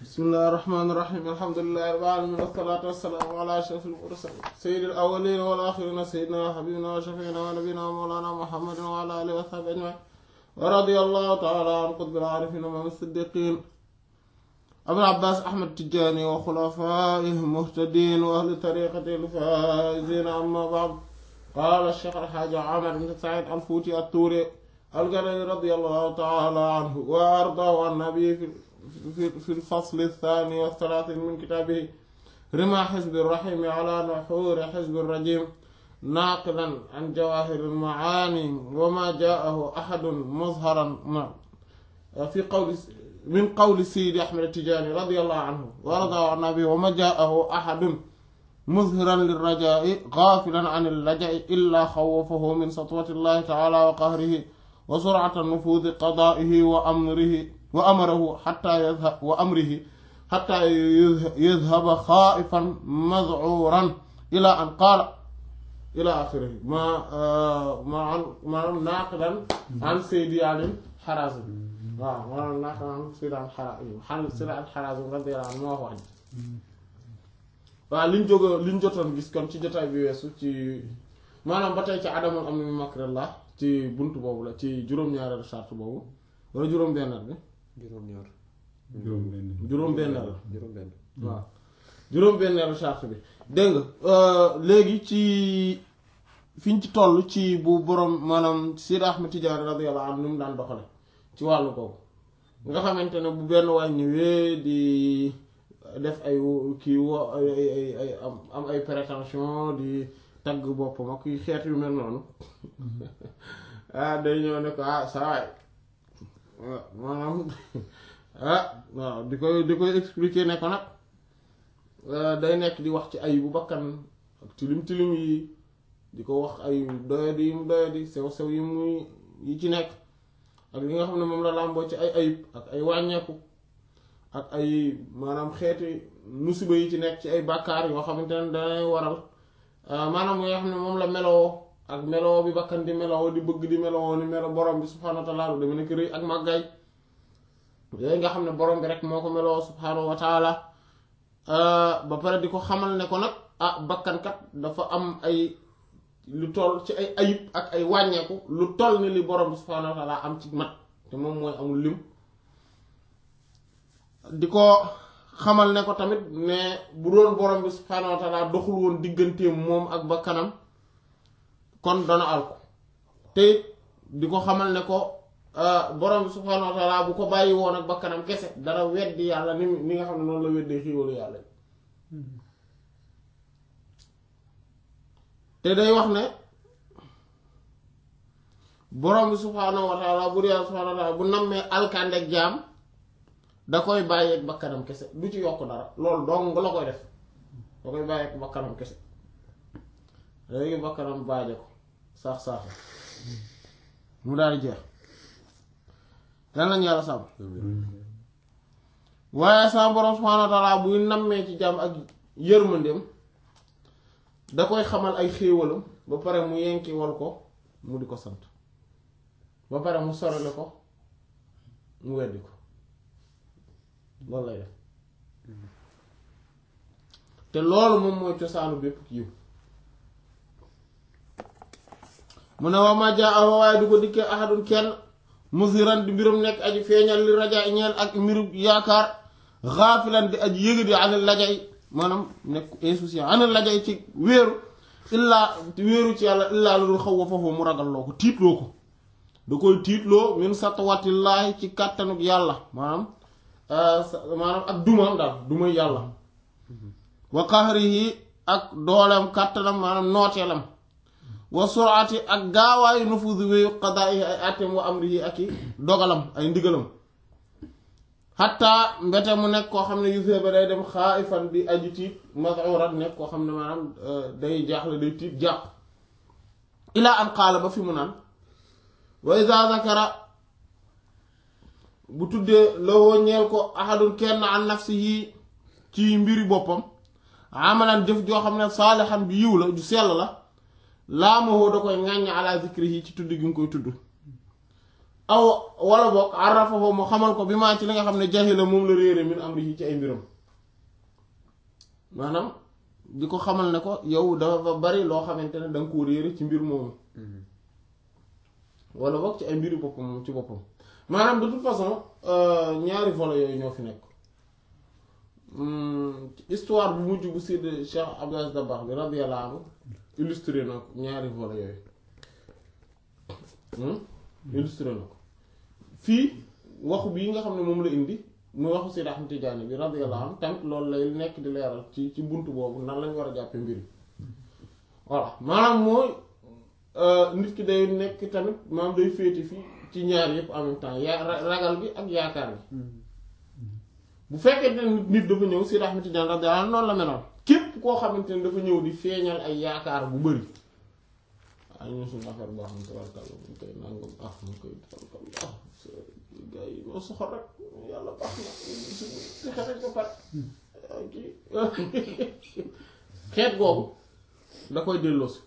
bismillahi rahmaani rahiim alhamdulillahi rabbil aalamiin wassalaatu wassalaamu alaa ashrafil mursaliin sayyidil awwaliina wal aaxiriina sayyidinaa wa habiibinaa wa shafii'inaa wa nabiyyinaa mawlaanaa muhammadin wa alaa aalihi wa sahbihi ajma'iin wa radiyallahu ta'aalaa an qutbil aarifiin imaam as-siddiqiin abil abbaas ahmad tijaani wa xulafaa'ihil muhtadiin wa ahli tariiqatihil faa'iziin ammaa ba'd qaala ash-shaykh al-haaji Umar ibn Sa'iid al-Fuuti at-Tuuri al-Ganawi radiyallahu ta'aalaa anhu wa ardaahu an-nabi في الفصل الثاني والثلاثين من كتابه رمى حزب الرحيم على نحور حزب الرجيم ناقلا عن جواهر المعاني وما جاءه أحد مظهرا في قول من قول سيدي أحمد التجاني رضي الله عنه ورضى عن النبي وما جاءه أحد مظهرا للرجاء غافلا عن اللجأ إلا خوفه من سطوة الله تعالى وقهره وسرعة نفوذ قضائه وأمره وأمره حتى يذهب وأمره حتى يذهب خائفا مذعورا إلى أن قال إلى آخره ما ما عن ما ناقلا عن سيدي علي حرازم waaw maanaam naaqlan عن سيدي عن حرازم عن سيدي عن حرازم رضي الله عنه moo wax waaw liñ jóg liñ jotoon gis kon ci jotaay bi weesu ci maanaam ba tey ci adamul am ni makrillah ci buntu boobu la ci juróom-ñaareelu charte boobu wala juróom-benneel bi juróom-ñaar juróom-benn juróom-benneel la juróom-benn waaw juróom-benneelu charte bi dégg nga léegi ci fiñ ci toll ci bu borom maanaam Sidi Ahmed Tidiane radiyallahu anhu ni mu daan doxale ci wàllu boobu nga xamante ne bu benn waay ñëwee di def ay kii wo ay ay ay am am ay prétention di tagg boppam ak yu xeet yu mel noonu ah day ñëw ne ko ah saa waay maanaam ah waaw di koy di koy expliquer ne ko nag day nekk di wax ci ay bu bakkan ak tilim tilim yi di ko wax ay doyadi yi mu doyadi sew sew yi muy yi ci nekk ak li nga xam ne moom la làmboo ci ay ayib ak ay wàññeeku ak ay maanaam xeeti musiba yi ci nekk ci ay bàkkaar yoo xamante ne danay waral maanaam nga xam ne moom la meloo ak meloo bi bakkan di meloo di bëgg di meloo ni melo borom bi subhaanahu wa taala dama nekk rëy ak màggaay yooyu nga xam ne borom bi rek moo ko meloo subhaanahu wa taala ba pare di ko xamal ne ko nag ah bakkankat dafa am ay lu toll ci ay ayib ak ay wàññeeku lu toll ni li borom bi subhaanahu wa taala am ci mat te moom mooy amul lim di ko xamal ne ko tamit ne bu doon borom bi subhaanahu wa taala doxul woon digganteem moom ak bakkanam kon dana al ko te di ko xamal ne ko borom bi subhaanahu wa taala bu ko bàyyi woon ak bakkanam kese dara weddi yàlla ni ni nga xam ne noonu la weddee xiiwalu yàlla te day wax ne borom bi subhaanahu wa taala bu yàlla subhaanahu wa taala bu nammee alkandek jaam da koy bàyyeeg bakkanam kese du ci yokk dara loolu dong la koy def da koy bàyyeeg bakkanam kese léegi bakkanam baaje ko saax saaxe mu daal di jeex dan lañ yàlla sàmm waaye sama borom subhaanahu wa taala buy nammee ci jàmm ak yërmandeem da koy xamal ay xéewalam ba pare mu yenkiwal ko mu di ko sant ba pare mu sorale ko mu weddi ko loolu lay def te loolu moom mooy cosaanu bépp kiiw mu ne waa ma jaa waaye du ko dikkee ahadun kenn musiran di mbirum nekk aji feeñal li raja ñeel ak mbiru yaakaar xaafilan di aji yëga di anil lajay maanaam nekk insouciant anil lajay ci wéeru illaa wéeru ci yàlla illaa lu dul xaw wa foofu mu ragal loo ko tiitloo ko da koy tiitloo min satwatillaahi ci kàttanuk yàlla maanaam maanaam ak dumaam daal dumay yàlla wa qahrihi ak dooleem kàttanam maanaam nooteelam wa suraati ak gaawaayu nufuusi wéyu qadaa'ihi ay àtteem wa amrihi ak i dogalam ay ndigalam xatta mbete mu nekk koo xam ne yusee ba day dem xaaifan di aji tiit mazuran nekk koo xam ne maanaam day jaaxle day tiit jàq ilaa an qaala ba fi mu naan wa iza zakara bu tuddee lawoo ñeel ko ahadun kenn an nafsihi ci mbiri boppam amalan jëf joo xam ne saalixan bi yiw la ju sell la laa ma da koy ŋàññ ala zikrihi ci tudd gi mu koy tudd aw wala boog arafahu mu xamal ko bi maa ci li nga xam ne jahila moom la réere min amrihi ci ay mbiram maanaam di ko xamal ne ko yow dafa bari loo xamante ne da nga koo réere ci mbir moomu wala boog ci ay mbiri boppam moom ci boppam maanaam de toute façon ñaari volets yooyu ñoo fi nekk histoire bu mujj bu Seydi Cheikh Abdou Aziz Dabakh bi radiyallahu anhu illustré na ko ñaari volets yooyu illustré na ko fii waxu bii nga xam ne moom la indi muy waxu Seydi Ahmad Tijaani bi radiyallahu anhu tamit loolu lay nekk di leeral ci ci bunt boobu nan lañ war a jàppe mbir yi voilà maanaam mooy nit ki day nekk tamit maanaam day féete fii ci ñaar yëpp en même temps yaa ragal gi ak yaakaar gi bu fekkee ne nit dafa ñëw Seydi Ahmad Tijaani radiyallahu anhu noonu la meloon képp koo xamante ne dafa ñëw di feeñal ay yaakaar bu bëri ay ñu suñu affaire boo xam ne tabarkàlla buñ koy nangam ah mu koy tabarkàlla ah gars yi ñoo soxor rek yàlla baax na suñu si xereñ ko pare kii xeet googu da koy delloosi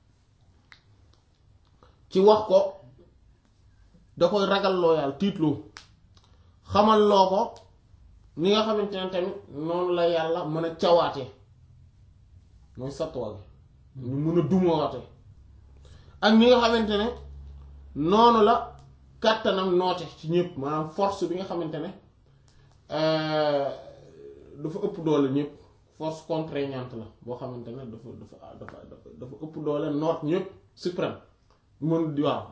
ci wax ko da koy ragal loo yàlla tiitloo xamal loo ko ni nga xamante ne tamit noonu la yàlla mën a cawaate mooy sattuwa gi ñu mën a dumawaate ak ni nga xamante ne noonu la kàttanam noote ci ñëpp maanaam force bi nga xamante ne dafa ëpp doole ñëpp force contraignante la boo xamante ne dafa dafa dafa dafa ëpp doole noot ñëpp suprême mën di waaw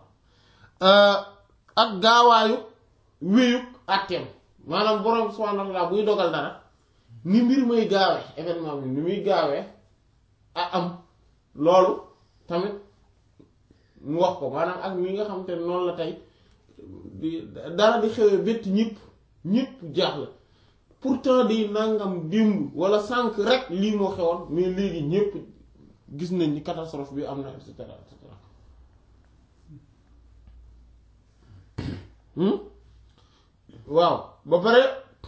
ak gaawaayu wéyuk àtteem maanaam borom subhaanahu wa ta'aala buy dogal dara ni mbir muy gaawee événement bi ni muy gaawee a am loolu tamit mu wax ko maanaam ak mi nga xamante ne noonu la tey di dara di xewee bett ñëpp ñëpp jaaxle pourtant di nangam démb wala sànq rek lii moo xewoon mais léegi ñëpp gis nañ ni catastrophe bi am na et cetera et cetera waaw ba pare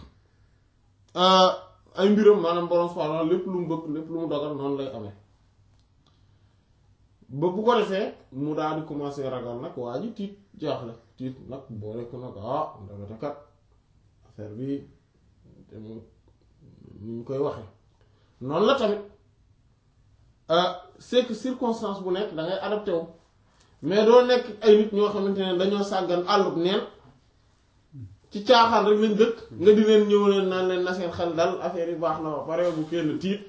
ay mbiram maanaam borom subhaanahu lépp lu mu bëgg lépp lu mu dogal noonu lay amee ba bu ko defee mu daal di commencer ragal nag waa ji tiit jaaxle tiit nag boole ko nag ah ndekete kat affaire bi te mu ni ñu koy waxee noonu la tamit c'est que circonstance bu nekk da ngay adapté wu mais doo nekk ay nit ñoo xamante ne dañoo sàggan àllub neen ci caaxaan rek lañ dëkk nga di leen ñëw leen naan leen na seen xel dal affaire yi baax na ba pare bu kenn tiit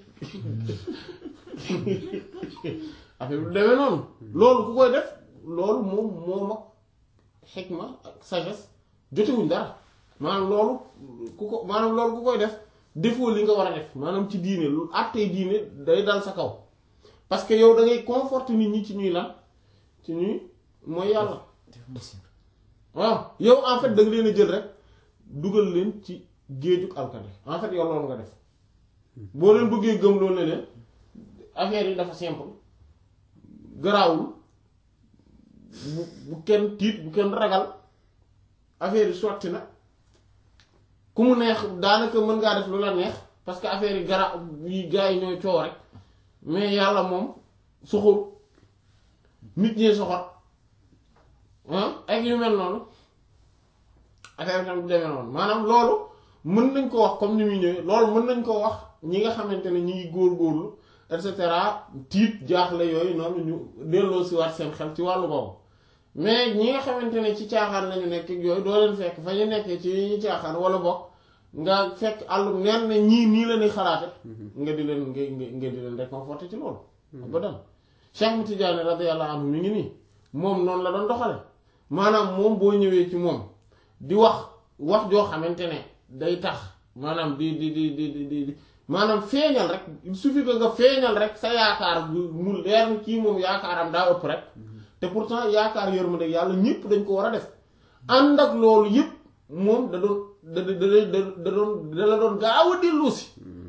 affaire bi demee noonu loolu ku koy def loolu moom moom ak xikma ak sagesse jotewuñ dara maanaam loolu ku ko maanaam loolu ku koy def defoo li nga war a def maanaam ci diine lu àttee diine day dal sa kaw parce que yow da ngay conforter nit ñi ci ñuy lan ci ñuy mooy yàlla waaw yow en fait da nga leen a jël rek dugal leen ci géejug alkane en fait yow loolu nga def boo leen bëggee gëm loolu ne leen affaire yi dafa simple garaawul bu bu kenn tiit bu kenn ragal affaire yi sotti na ku mu neex daanaka mën ngaa def lu la neex parce que affaire yi gara yi gars yi ñooy coow rek mais yàlla moom soxor nit ñee soxor ak yu mel noonu affaire bi tam bu demee noonu maanaam loolu mën nañ ko wax comme ni muy ñëwee loolu mën nañ ko wax ñi nga xamante ne ñi ngi góor-góorlu et cetera tiit jaaxle yooyu noonu ñu delloo si waat seen xel ci wàllu boobu mais ñi nga xamante ne ci caaxaan lañu nekk ak yooyu doo leen fekk fa ñu nekkee ci ñu caaxaan wala bokk nga fekk àllum neen ne ñii nii la ñuy xalaate nga di leen nga nga di leen réconforter ci loolu ba dem Cheikh Mu Tijaani radiyallahu anhu mi ngi nii moom noonu la doon doxale maanaam moom boo ñëwee ci moom di wax wax joo xamante ne day tax maanaam di di di di di di maanaam feeñal rek il suffit que nga feeñal rek sa yaakaar mu leer ni kii moom yaakaaram daa ëpp rek te pourtant yaakaar yërmande yàlla ñëpp dañ ko war a def ànd ak loolu yëpp moom da doon da da da da doon da la doon gaaw a dellu si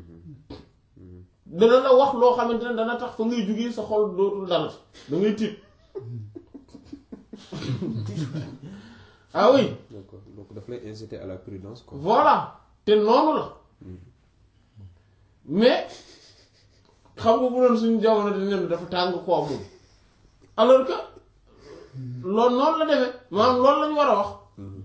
dana la wax loo xamante ne dana tax fa ngay jugee sa xol dootul dal da ngay tiit ah oui. d'accord donc daf lay inciter à la prudence quoi. voilà te noonu la mais xam nga bu doon suñu jamono di nen dafa tàng koo moom alors que loolu noonu la demee maanaam loolu lañu war a wax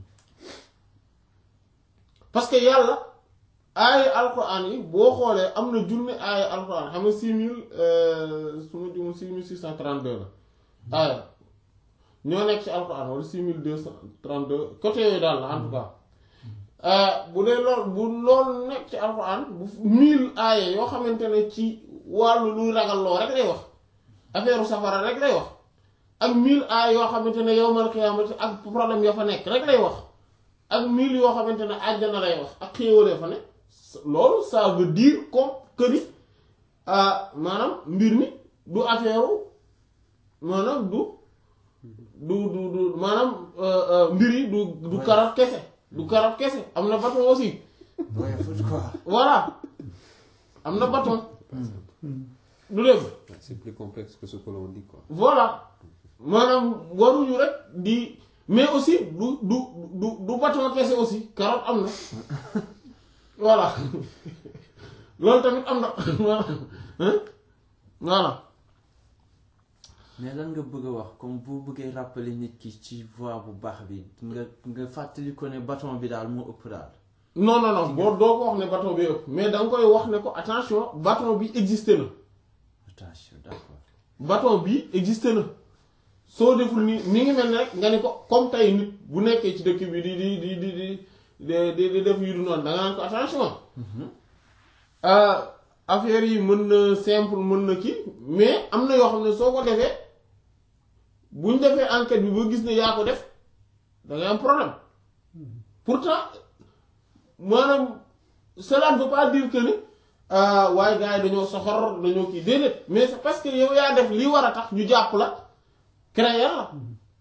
parce que yàlla aaya alquran yi boo xoolee am na junne aaya alquran xam nga six mille su ma jumul six mille six cent trente deux la aaya ñoo nekk ci alquran wala six mille deux cent trente deux côté yooyu daal la en tout cas bu dee lool bu loolu nekk ci alquran bu mille aaya yoo xamante ne ci wàllu luy ragal loo rek lay wax affaire safara rek lay wax ak mille aaya yoo xamante ne yawmal qiyaamati ak problème ya fa nekk rek lay wax ak mille yoo xamante ne àjjana lay wax ak xéewalee fa ne loolu ça veut dire comme que ni maanaam mbir mi du affaire maanaam du du du du maanaam mbir yi du du karab kese du karab kese am na bâton aussi Ouais, faut quoi voilà am na bâton du dégg C'est plus complexe que ce que l'on dit, quoi. voilà maanaam waruñu rek di mais aussi du du du du bâton kese aussi carotte am na voilà loolu tamit am na voilà mais lan nga bëgg a wax comme boo bëggee rappeler nit ki ci voie bu baax bi nga nga fàttali ko ne bâton bi daal moo ëpp daal. non non non boo doo ko wax ne bâton bi ëpp mais da nga koy wax ne ko attention bâton bi existé na attention d'accord. bâton bi existé na soo deful ni mi ngi mel ni rek nga ni ko comme tey nit bu nekkee ci dëkk bi di di di di di di di def yu du noonu da nga naan ko attention affaire yi mën na simple mën na kii mais am na yoo xam ne soo ko defee buñ defee enquête bi ba gis ne yaa ko def da ngay am problème pourtant maanaam cela ne veut pas dire que ni waaye gars yi dañoo soxor dañoo kii déedéet mais c'est parce que yow yaa def li war a tax ñu jàpp la créer la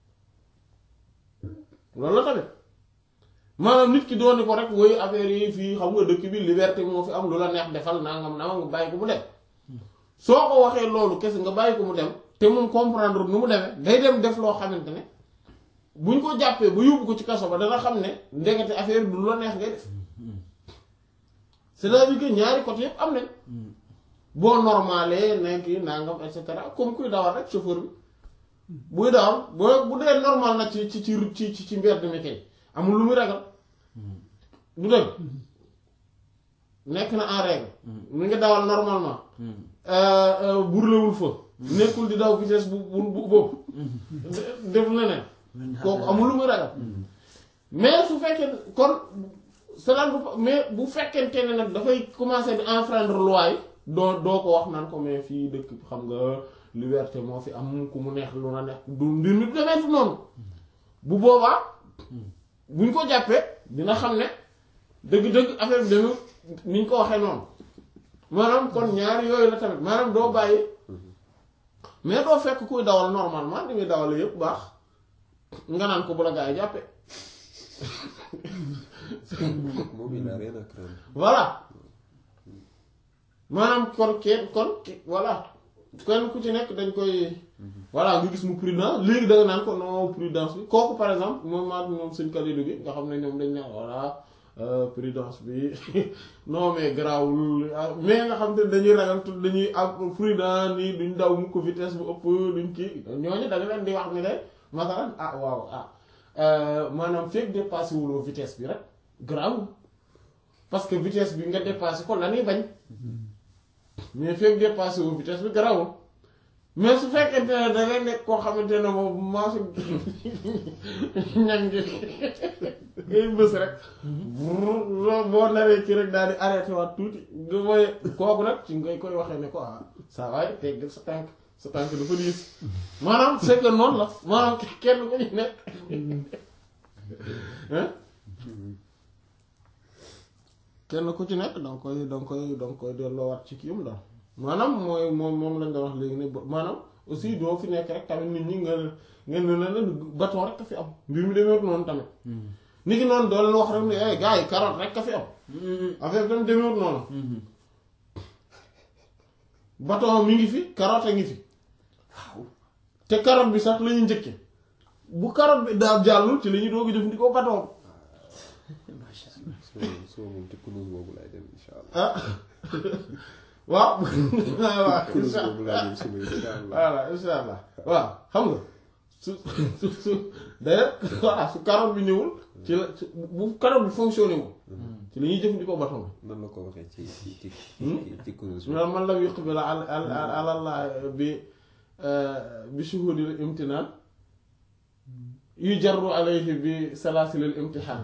loolu la tamit maanaam nit ki dooni ko rek woy affaire yi fii xam nga dëkk bi liberté moo fi am lu la neex defal nangam nangam nga bàyyi ko mu dem soo ko waxee loolu kese nga bàyyi ko mu dem te moom comprendre nu mu demee day dem def loo xamante ne buñ ko jàppee ba yóbbu ko ci kaso ba dana xam ne ndekete affaire du lu la neex ngay def c'est-à-dire que ñaari côté yëpp am nañ boo normalee nekk nangam et cetera comme kuy dawal rek chauffeur bi buy dawal boo bu dee normal na ci ci ci ci ci mbedd mi kay amul lu muy ragal du dëgg nekk na en règle mu ngi dawal normalement burlewul fa nekkul di daw vitesse bu bu bu boobu def leneen kooku amul lu muy ragal mais su fekkee kon cela mais bu fekkente ne nag dafay commencer di enfreindre loi yi doo doo ko wax naan ko mais fii dëkk xam nga liberté moo fi am ku mu neex lu na neex du mbir mi demee fi noonu bu boobaa buñ ko jàppee dina xam ne dëgg-dëgg affaire bi demee ni ñu ko waxee noonu maanaam kon ñaari yooyu la tamit maanaam doo bàyyi mais doo fekk kuy dawal normalement ni muy dawal yëpp baax nga naan ko bu la gaa yi jàppee Moom il n'a rien à craindre. voilà maanaam kon kenn kon voilà kenn ku ci nekk dañ koy voilà nga gis mu prudent léegi da nga naan ko non prudence bi kooku par exemple moom maa ñoom sëñ Kalidou bi nga xam ne ñoom dañ ne voilà prudence bi non mais garaawul mais nga xam te dañuy ragal tout dañuy am prudent nii duñ daw mu ko vitesse bu ëpp duñ kii ñooñu da nga leen di wax ni de masalan ah waaw ah maanaam fekk dépassé wuloo vitesse bi rek garaawul parce que vitesse bi nga dépassé ko la ñuy bañ mais fekk dépassé wu vitesse bi garaawul mais su fekkente ne da ngay nekk koo xamante ne moom maasu ñan ngi ngay bës rek boo naree ci rek daal di arrêté waat tuuti nga mooy kooku nag ci ngay koy waxee ne ko ah saa waay tegg sa tànk sa tànk dafa diis maanaam c'est que noonu la maanaam kenn ko ñu nekk kenn ku ci nekk danga koy danga koy danga koy delloowaat ci kii am daal maanaam mooy moom moom lañ doon wax léegi ne maanaam aussi doo fi nekk rek tamit nit ñi nga ngeen ne leen bâton rek ka fi am mbir mi demeewut noonu tamit nit ki noonu doo leen wax rek ne eh gars yi carotte rek ka fi am affaire bi tamit demeewut noonu bâton mi ngi fi carotte a ngi fi te carotte bi sax la ñuy njëkke bu carotte bi daal jàllul ci la ñuy doog a jëfandikoo bâton So so moom ci kunus boobu laay dem incha allah. ah waaw waaw kunus insha boobu laay dem suba incha allah. voilà insha allah waaw xam nga su su su d'ailleurs voilà su carotte bi ñëwul ci la su- bu carotte bi fonctionné wul ci la ñuy jëfandikoo bâton bi nan la ko waxee ci ci ci Hmm? ci ci kurus bi. man man lam yuqbil ala ala Allah bi bi shuhudil imtinaan yu jarru alayhi bi salaasilil imtihaan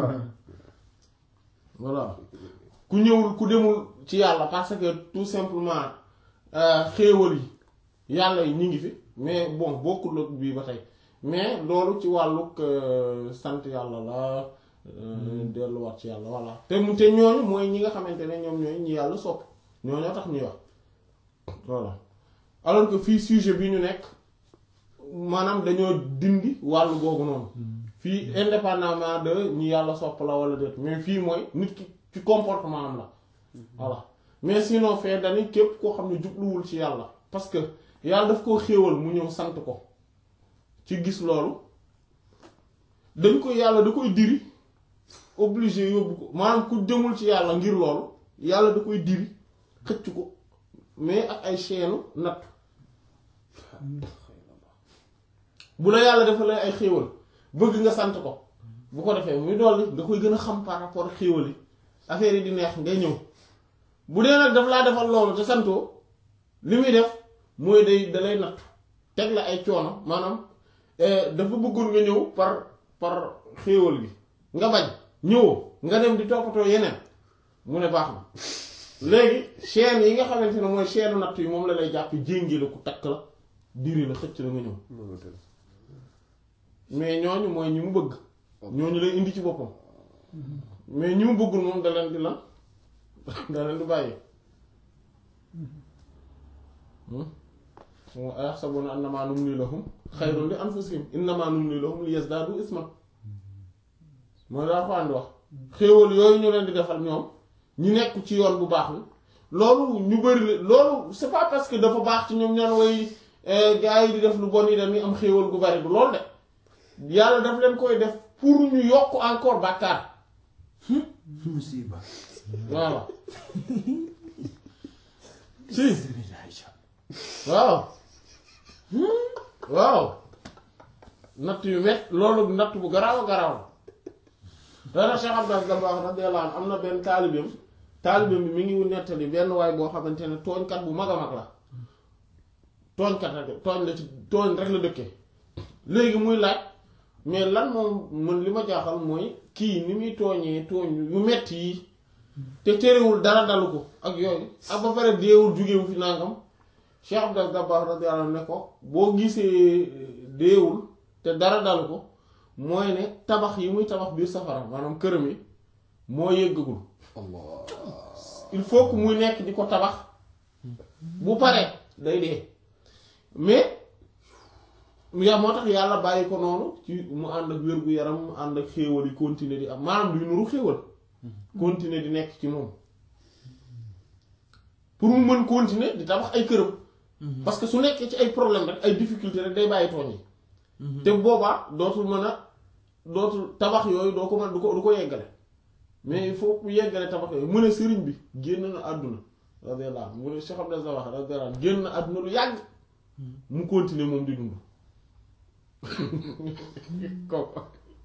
voilà ku ñëwul ku demul ci yàlla parce que tout simplement euh, xéewal yi yàlla yi ñu ngi fi mais bon bokkul ak bii ba tey mais loolu ci wàllug euh, sant yàlla la euh, delluwaat ci yàlla voilà te mu te ñooñu mooy ñi nga xamante ne ñoom ñooy ñi yàlla sopp ñooñoo tax ñuy wax voilà alors que fii sujet bi ñu nekk maanaam dañoo dindi wàllu googu noonu fii indépendamment de ñi yàlla sopp la wala déet mais fii mooy nit ki ci comportement am la voilà mais sinon fee dani képp koo xam ne jubluwul ci yàlla parce que yàlla daf koo xéewal mu ñëw sant ko ci gis loolu dañ koy yàlla da koy diri obligé yóbbu ko maanaam ku jëmul ci yàlla ngir loolu yàlla da koy diri xëcc ko mais ak ay chaîne natt bu la yàlla dafa lay ay xéewal bëgg nga sant ko bu ko defee muy dolli nga koy gën a xam par rapport ak xéewal yi affaire yi di neex ngay ñëw bu dee nag daf laa defal loolu te santoo li muy def mooy day dalay natt teg la ay coono maanaam eh, dafa bëggoon nga ñëw par par xéewal gi nga bañ ñëwoo nga dem di toppatoo yeneen mu ne baax na léegi chaîne yi nga xamante ne mooy chaîne natt yi moom la lay jàpp jéngi la ku takk la diri la xëcc la nga ñëw Noonu la tëdd. mais ñooñu mooy ñi mu bëgg ñooñu lay indi ci boppam mais ñi mu bëggul moom da leen di lan da leen di bàyyi moom ayaxsabuna annamaa numlii lahum xayrun li anfusihim innamaa numlii lahum li yazdaadu isman mooy daa ko andi wax xéewal yooyu ñu leen di defal ñoom ñu nekk ci yoon bu baax bi loolu ñu bëri la loolu c'est pas parce que dafa baax ci ñoom ñaan way gars yi di def lu bon yi dañuy am xéewal gu bari du loolu de yàlla daf leen koy def pour ñu yokk encore bàkkaar musiba voilà si waaw waaw natt yu met loolu natt bu garaaw a garaaw dana Cheikh Abdel Dabakh radiyallahu anhu am na benn taalibeem taalibeem bi mi ngi nettali benn waay boo xamante ne tooñkat bu mag a mag la tooñkat rek tooñ la ci tooñ rek la dëkkee léegi muy laaj mais lan moom man li ma jaaxal mooy kii ni muy tooñee tooñ yu metti yi te terewul dara dalu ko ak yooyu ak ba pare deewul jugewu fi nangam Cheikh Abdel Dabakh radiyallahu anhu ne ko boo gisee deewul te dara dalu ko mooy ne tabax yi muy tabax biir safara maanaam këram yi moo yëggagul Allah. il faut que muy nekk di ko tabax bu paree day dee mais yaa moo tax yàlla bàyyi ko noonu ci mu ànd ak wér-gu-yaram mu ànd ak xéewal yi continuer di am maanaam luy nuru xéewal continuer di nekk ci moom pour mu mën continuer di tabax ay këram parce que su nekkee ci ay problème rek ay difficulté rek day bàyyi tooñ yi te boobaa dootul mën a dootul tabax yooyu doo ko mën du ko du ko yeggale mais il faut mu yeggale tabax yooyu mu ne sëriñ bi génn na àdduna radiyallahu anhu mu ne Cheikh Abdel Zawah radiyallahu anhu génn na àdduna lu yàgg mu continuer moom di dund kooku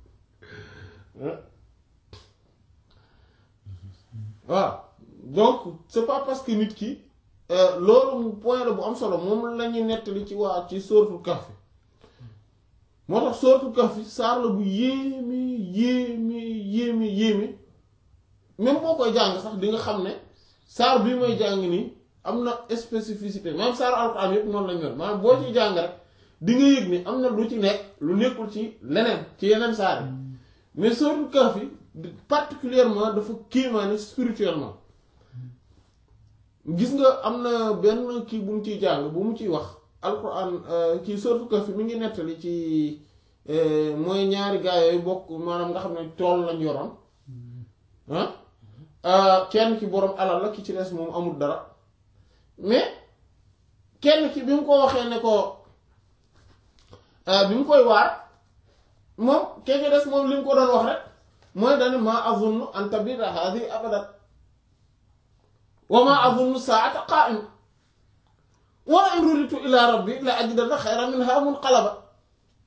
waaw donc c'est pas parce que nit ki loolu point la bu am solo moom la ñuy nettali ci waa ci sóoratul Kahf moo tax sóoratul Kahf saar la bu yéeme yéeme yéeme yéeme même boo koy jàng sax di nga xam ne saar bii may jàng nii am na spécificité même saar alxuraan yëpp noonu lañ mel maanaam boo ciy jàng rek di nga yëg ni am na lu ci nekk lu nekkul ci leneen ci yeneen saar yi mais sóoratul Kahf particulièrement dafa kéemaane spirituellement gis nga am na benn kii bu mu ciy jàng bu mu ciy wax alquran kii sóoratul Kahf mi ngi nettali ci mooy ñaari gaa yooyu bokk maanaam nga xam ne tool lañ yoroon ah kenn ki boroom alal la ki ci des moom amul dara mais kenn ki bi mu ko waxee ne ko bi mu koy waar moom kenn ki des moom li mu ko doon wax rek mooy dane ma azunnu an tabida hadi abadan wa ma azunnu saata qaa'ima wa in ruditu ila rabbi la ajidanna xayran minha munqalaba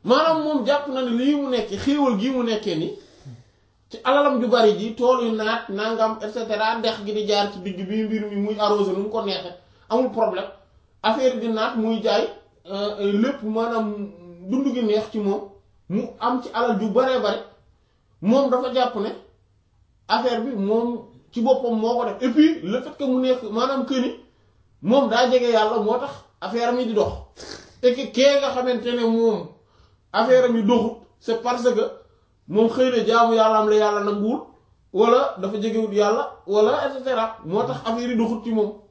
maanaam moom jàpp na ne lii mu nekkee xéewal gii mu nekkee ni ci alalam ju bari ji tool yu naat nangam et cetera ndex gi di jaar ci digg bi mbir mi muy arrosé nu mu ko neexee amul problème affaire di naat muy jaay lépp maanaam dund gi neex ci moom mu am ci alal ju baree bare moom dafa jàpp ne affaire bi moom ci boppam moo ko def et puis le fait que mu nekk maanaam que ni moom daa jege yàlla moo tax affaire mi di dox et que kee nga xamante ne moom affaire mi doxut c'est parce que moom xëy na jaamu yàlla am la yàlla nanguwul wala dafa jegewut yàlla wala et cetera moo tax affaire yi doxut ci moom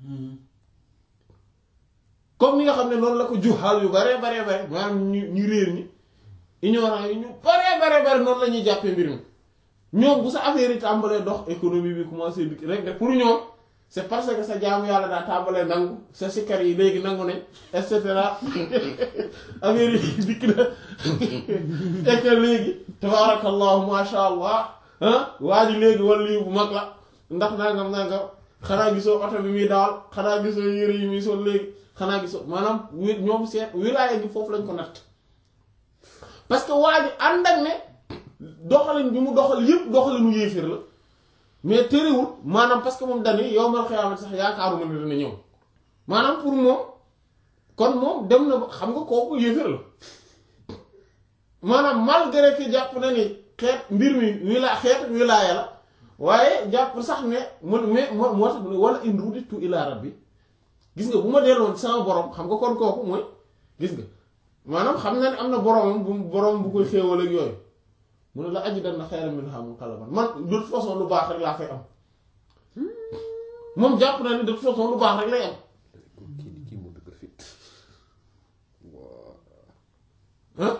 comme ni nga xam ne noonu la ko juxaal yu bare bare bare maanaam ñu ñu réer ñi ignorant yi ñu bare bare bare noonu la ñuy jàppee mbir mi ñoom bu sa affaire yi tàmbalee dox économie bi commencé dikk rek rek pour ñoom c'est parce que sa jaamu yàlla daa tàmbalee nangu sa sikkar yi léegi nangu nañ et cetera affaire yi dikk na et que léegi tabarakallahu masha allah ah waa ji léegi wala lii bu mag la ndax nangam nangam xanaa gisoo oto bi muy dawal xanaa gisoo yére yi muy sol léegi xanaa gisoo maanaam wi ñoom seet wilaaya gi foofu lañ ko natt parce que waa ji ànd ak ne doxalin bi mu doxal yëpp doxalinu yéefir la mais terewul maanaam parce que moom dañuy yow mal xiyaamati sax yaakaaruma ne dina ñëw maanaam pour moom kon moom dem na ba xam nga kooku yéefir la maanaam malgré que jàpp na ni xeet mbir mi wila xeet wilaaya la waaye jàpp sax ne man mais moo moo tax wala in ruditu ila rabbi gis nga bu ma delloon sama borom xam nga kon kooku mooy gis nga maanaam xam na ne am na boromam bu borom bu koy xéewal ak yooyu mu ne la ajidanna xayran minhaa munqalaban man de toute façon lu baax rek laa fay am moom jàpp na ne de toute façon lu baax rek lay am kii kii moo dëgg fit waa ah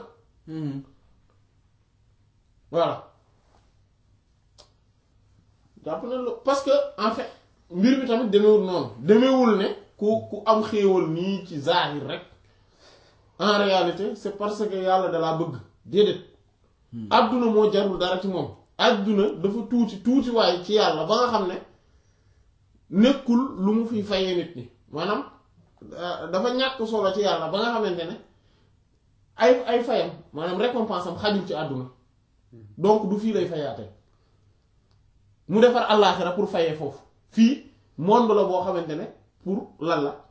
voilà jàpp na lu parce que en fait mbir mi tamit demewul noonu demewul ne ku ku am xéewal nii ci zahir rek en réalité c'est parce que yàlla dalaa bëgg déedéet àdduna moo jarul dara ci moom àdduna dafa tuuti tuuti waaye ci yàlla ba nga xam ne nekkul lu mu fi fayee nit ñi maanaam dafa ñàkk solo ci yàlla ba nga xamante ne ay ay fayam maanaam récompense am xajul ci àdduna donc du fii lay fayaate mu defar àllaaxira pour fayee foofu fii monde la boo xamante ne pour lan la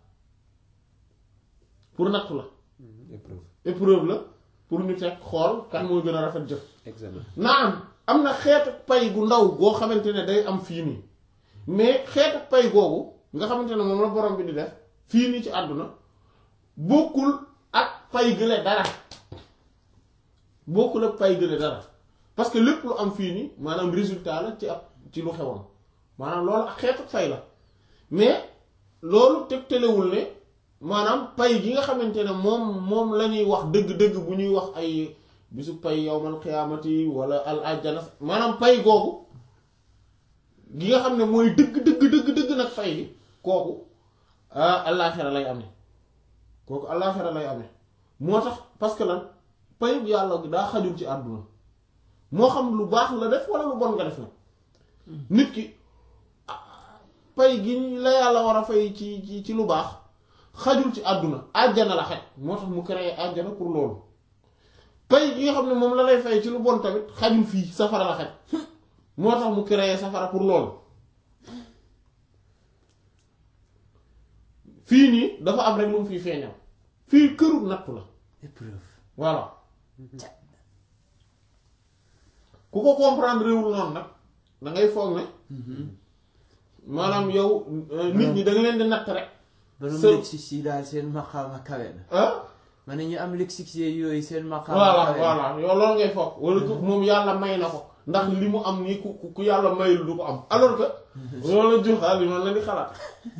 pour nattu la épreuve épreuve la pour ñu teg xool kan mooy gën a rafet jëf examen naam am na xeetu pay gu ndaw goo xamante ne day am fii nii mais xeetu pay googu nga xamante ne moom la borom bi di def fii nii ci àdduna bokkul ak pay gële dara bokkul ak pay gële dara parce que lépp lu am fii nii maanaam résultat la ci ab ci lu xewoon maanaam loolu ak xeetu fay la mais loolu tegtalewul ne maanaam pay gi nga xamante ne moom moom la ñuy wax dëgg-dëgg bu ñuy wax ay bisu pay yowmal xiyaamati wala al ajjana maanaam pay googu gi nga xam ne mooy dëgg dëgg dëgg dëgg nag fay gi kooku ah allaaxira lay amee kooku allaaxira lay amee moo tax parce que lan payub yàlla daa xajul ci àdduna moo xam lu baax la def wala lu bon nga def na nit ki pay gi la yàlla war a fay ci ci ci lu baax xajul ci àdduna àjjana la xaj moo tax mu créé àjjana pour loolu pay gi nga xam ne moom la lay fay ci lu bon tamit xajul fii safara la xaj moo tax mu créé safara pour loolu fii nii dafa am rek lu mu fiy feeñal fii këru nattu la épreuve voilà ku ko comprendre réewul noonu nag da ngay foog ne maanaam yow nit ñi da nga leen di natt rek borom Së- lexique yi daal seen maqaama kawe na ah ma ne ñu am lexique yooyu seen maqaama voilà kawe na voilà yow loolu ngay foog wala ku moom yàlla may na ko ndax li mu am nii ku ku yàlla mayul du ko am alors que loolu la joxaal yi noonu la di xalaat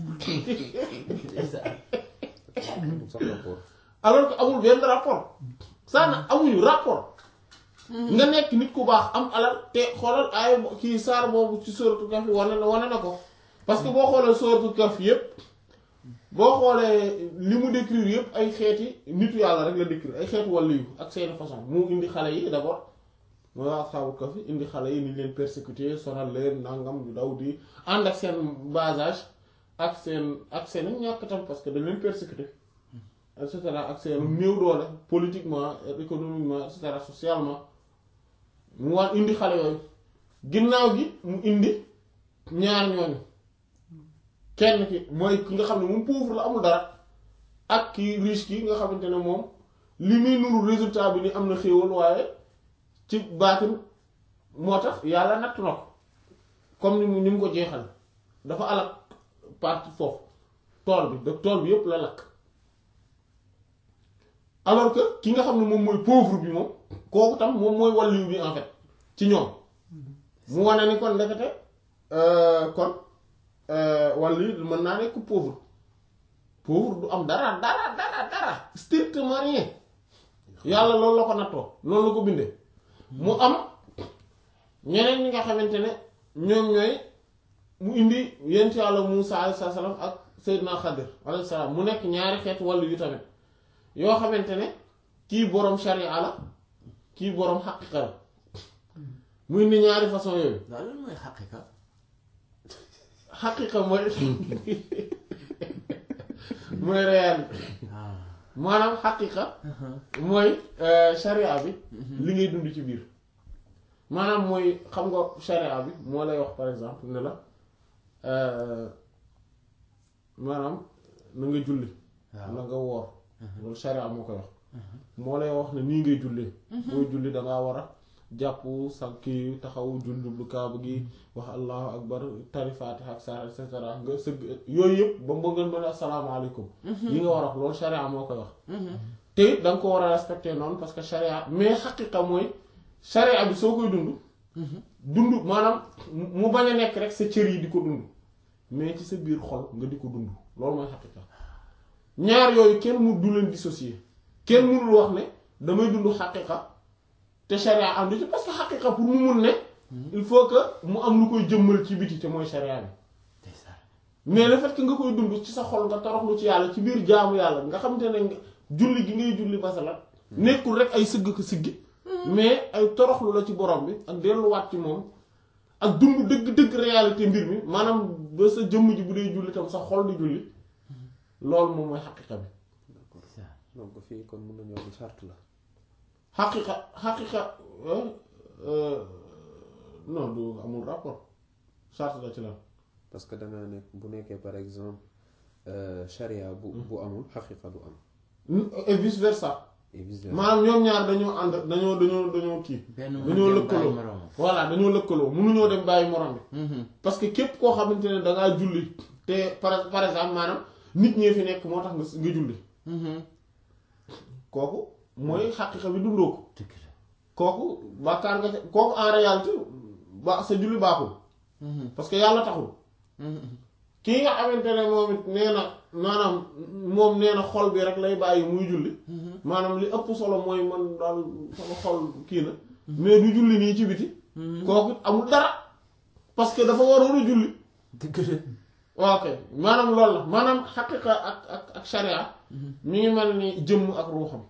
amul sax rapport alors que amul benn rapport ça na amuñu rapport nga nekk nit ku baax am alal te xoolal ay kii saar boobu ci sóoratu kaf yi wane na wane na ko parce que boo xoolee sóoratu kaf yépp boo xoolee li mu décrire yépp ay xeeti nitu yàlla rek la décrire ay xeetu wàllu yu ak seeni façon mu indi xale yi d'abord mooy asxaabu kaf yi indi xale yi ni leen persécuté sonal leen nangam du daw di ànd ak seen bas âge ak seen ak seen ñàkk tam parce que dañ leen persécuté et cetera ak seen néew doole politiquement économiquement et cetera socialement mu war indi xale yooyu ginnaaw gi mu indi ñaar ñooñu kenn ki mooy ki nga xam ne moom pauvre la amul dara ak ki riche ki nga xamante ne moom li muy nuru résultat bi ni am na xéewal waaye ci baatin moo tax yàlla natt na ko comme ni mu ni mu ko jeexal dafa alak partie foofu tool bi de tool bi yépp la lakk alors que ki nga xam ne moom mooy pauvre bi moom kooku tam moom mooy wàlliw bi en fait ci ñoom mu wane ni kon ndekete kon wàllu mën naa nekk pauvre pauvre du am dara dara dara dara strictement rien yàlla loolu la ko nattoo loolu la ko bindee mu am ñeneen ñi nga xamante ne ñoom ñooy mu indi yent yàlla Muusa alayhi salaam ak Seydina Xadir alayhi salaam mu nekk ñaari xeet wàllu yu tamit yoo xamante ne kii boroom sharia la kii boroom xaqiqa la mu indi ñaari façon yooyu daal lan mooy xaqiqa xaqiqa mooy mooy réel maanaam xaqiqa mooy sharia bi li ngay dund ci biir maanaam mooy xam nga sharia bi moo lay wax par exemple ne la maanaam na nga julli na nga woor loolu sharia moo koy wax moo lay wax ne nii ngay jullee booy julli dangaa war a jàpp sa kii taxaw jundublu kaaba gi wax allahu akbar tari faatiha ak saar et cetera nga sëgg yooyu yëpp ba mu ngeen mën a asalaamaaleykum yi nga war a wax loolu sharia moo koy wax te it da nga ko war a respecter noonu parce que sharia mais xaqiqa mooy sharia bi soo koy dund dund maanaam mu bañ a nekk rek sa cër yi di ko dund mais ci sa biir xol nga di ko dund loolu mooy xaqiqa ñaar yooyu kenn mu du leen dissocier kenn mënul wax ne damay dund xaqiqa te sharia am ci parce que xaqiqa pour mu mun ne il faut que mu am lu koy jëmmal ci biti te mooy sharia bi mais le fait que nga koy dund ci sa xol nga toroxlu ci yàlla ci biir jaamu yàlla nga xamante ne nga julli gi ngay julli masalan nekkul rek ay sëgg ko siggi mais ay toroxlu la ci borom bi ak delluwaat ci moom ak dund dëgg-dëgg réalité mbir mi maanaam ba sa jëmm ji bu dee julli tam sa xol di julli loolu moom mooy xaqiqa bi donc fii kon mën nañoo di charte la xaqiqa xaqiqa non du amul rapport charte la ci lan parce que dangaa nekk bu nekkee par exemple charia bu bu amul xaqiqa du am et vice versa et vice versa maanaam ñoom ñaar dañoo ànd dañoo dañoo dañoo kii benn mu dañoo dem lëkkaloo bàyyi moroomam. voilà dañoo lëkkaloo mënuñoo dem bàyyi morom bi parce que képp koo xamante ne dangaa julli te par par exemple maanaam nit ñee fi nekk moo tax nga nga julli kooku mooy xaqiqa bi dundoo ko dëgg la. kooku bàkkaar nga ca kooku en réalité ba sa julli baaxul parce que yàlla taxul kii nga xamante ne moom it nee na maanaam moom nee na xol bi rek lay bàyyi muy julli maanaam li ëpp solo mooy man daal sama xol kii na mais du julli nii ci biti kooku it amul dara parce que dafa waroon a julli dëgg la. ok maanaam loolu la maanaam xaqiqa ak ak ak sharia mi ngi mel ni jëmm ak ruuxam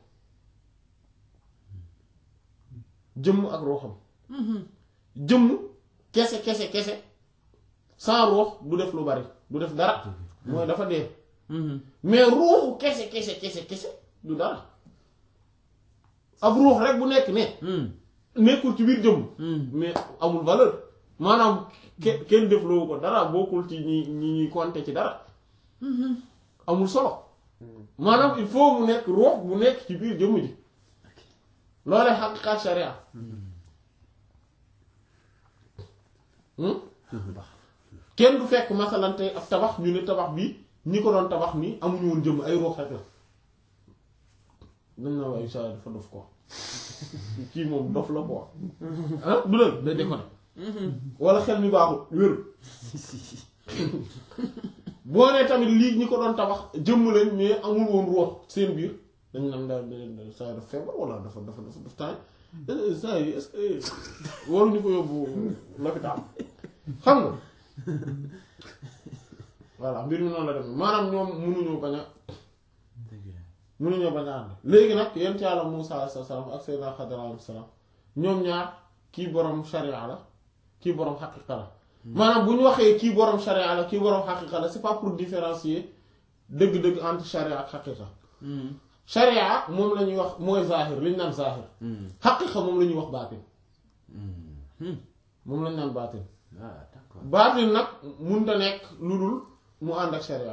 jëmm ak ruuxam jëmm kese kese kese sans ruux du def lu bari du def dara mooy dafa dee mais ruuxu kese kese kese kese du dara ab ruux rek bu nekk ne nekkul ci biir jëmm mais amul valeur maanaam ke- kenn def loowu ko dara bokkul ci ñi ñi ñuy compter ci dara amul solo maanaam il faut mu nekk ruux bu nekk ci biir jëmm ji loolee xaqiqa sharia kenn du fekk masalan tey ab tabax ñu ne tabax bi ñi ko doon tabax nii amuñu woon jëmm ay ruux rek la dañ naa waaye saa dafa dof ko kii moom dof la quoi ah du leen day déconné wala xel mi baaxul wéru boo nee tamit lii ñi ko doon tabax jëmm leen mais amul woon ruux seen biir dañ naan daal da saa dafa feebar wala dafa dafa dafa daf taay saa yi est-ce que waruñu ko yóbbu l'hôpital xam nga voilà mbir mi noonu la dem maanaam ñoom mënuñoo bañ a dëgg la. mënuñoo bañ a ànd léegi nag yent yàlla Muusaa alayhi salaam ak Seydina Xadir alayhi salaam ñoom ñaar kii borom sharia la kii borom xaqiqa la maanaam bu ñu waxee kii borom sharia la kii borom xaqiqa la c'est pas pour différencier dëgg-dëgg entre sharia ak xaqiqa sharia moom la ñuy wax mooy zahir li ñu naan zahir xaqiqa moom la ñuy wax baatin moom la ñu naan baatin ah d'accord baatin nag mënta nekk lu dul mu ànd ak sharia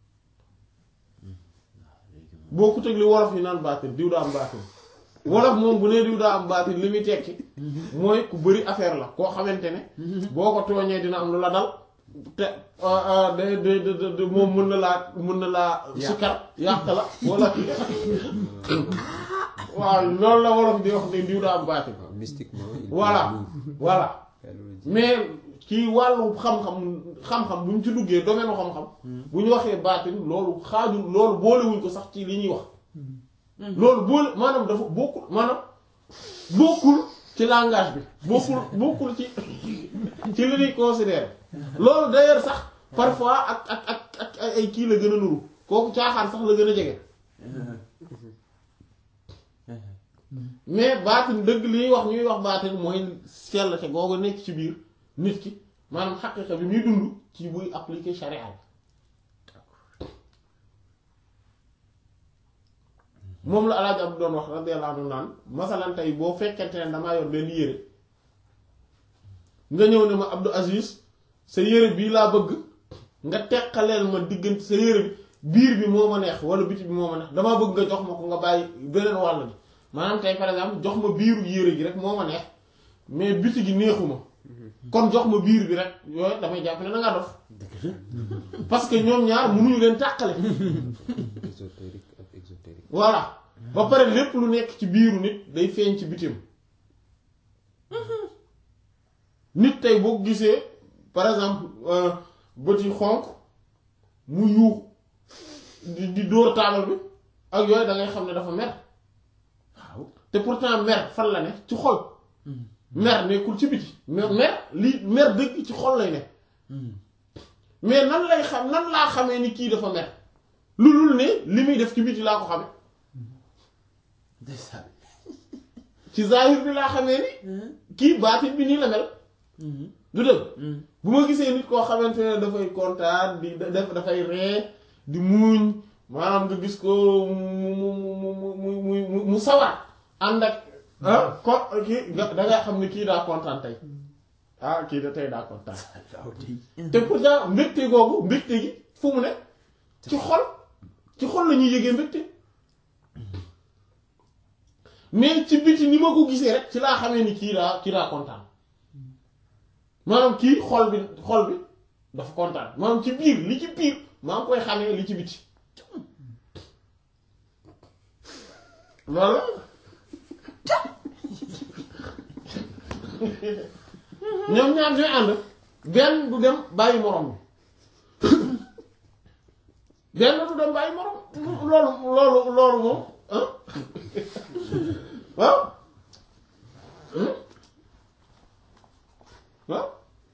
boo ko teg li wolof yi naan baatin diw daa am baatin wolof moom bu nee diw daa am baatin li muy tekki mooy ku bëri affaire la koo xamante ne boo ko tooñee dina am lu la dal te de de de de moom mën na laa mën na laa sikkar yàq la wala waaw loolu la wolof di wax ne diw daa am baatin waaw mystiquement il voilà peut voilà loolu mais ci wàllu xam-xam xam-xam bu ñu ci duggee domaine u xam-xam bu ñu waxee baatin loolu xaaju loolu boolewuñ ko sax ci li ñuy wax loolu boole maanaam dafa bokkul maanaam bokkul ci langage bi bokkul bokkul ci ci li ñuy considérer loolu d'ailleurs sax parfois ak ak ak ak ay kii la gën a nuru kooku caaxaan sax la gën a jege mais baatin dëgg li ñuy wax ñuy wax baatin mooy sellte googu nekk ci biir nit ki maanaam xaqiqa bi muy dund ci buy appliquer charia bi moom la alaaj ab doon wax radiyallahu anhu naan masalan tey boo fekkente ne damaa yor benn yére nga ñëw ne ma Abdou Aziz sa yére bii laa bëgg nga teqaleel ma diggante sa yére bi biir bi moo ma neex wala biti bi moo ma neex damaa bëgg nga jox ma ko nga bàyyi beneen wàll bi maanaam tey par exemple jox ma biiru yére gi rek moo ma neex mais biti gi neexuma kon jox ma biir bi rek yooyu damay jàpp ne da ngaa dof parce que ñoom ñaar mënuñu leen tàqale ésotérique ak exotérique voilà ba pare lépp lu nekk ci biiru nit day feeñ ci bitim nit tey boo ko gisee par exemple bët yi xonq mu yuux di di dóor taabal bi ak yooyu da ngay xam ne dafa mer waaw te pourtant mer fan la ne ci xol mer nekkul ci biti mer mer li mer dëgg ci xol lay ne mais nan lay xam nan laa xamee ni kii dafa mer lu dul ne li muy def ci biti laa ko xame ndeysaan ci zahir bi laa xamee ni kii baatin bi nii la mel du dëgg bu ma gisee nit koo xamante ne dafay kontaan di def dafay ree di muuñ maanaam nga gis ko mu mu mu mu mu mu mu sawar ànd ak ah ko kii nga da nga xam ne kii daa kontaan tey ah kii da tey daa kontaan waaw tey te pourtant mbégte googu mbégte gi fu mu ne ci xol ci xol la ñuy yëgee mbégte mais ci biti ni ma ko gisee rek ci laa xamee ni kii daa kii daa kontaan maanaam kii xol bi xol bi dafa kontaan maanaam ci biir li ci biir maa ngi koy xamee li ci biti loolu ñoom ñaar ñooy ànd benn du dem bàyyi morom bi benn du dem bàyyi morom loolu loolu loolu moom ah waaw waaw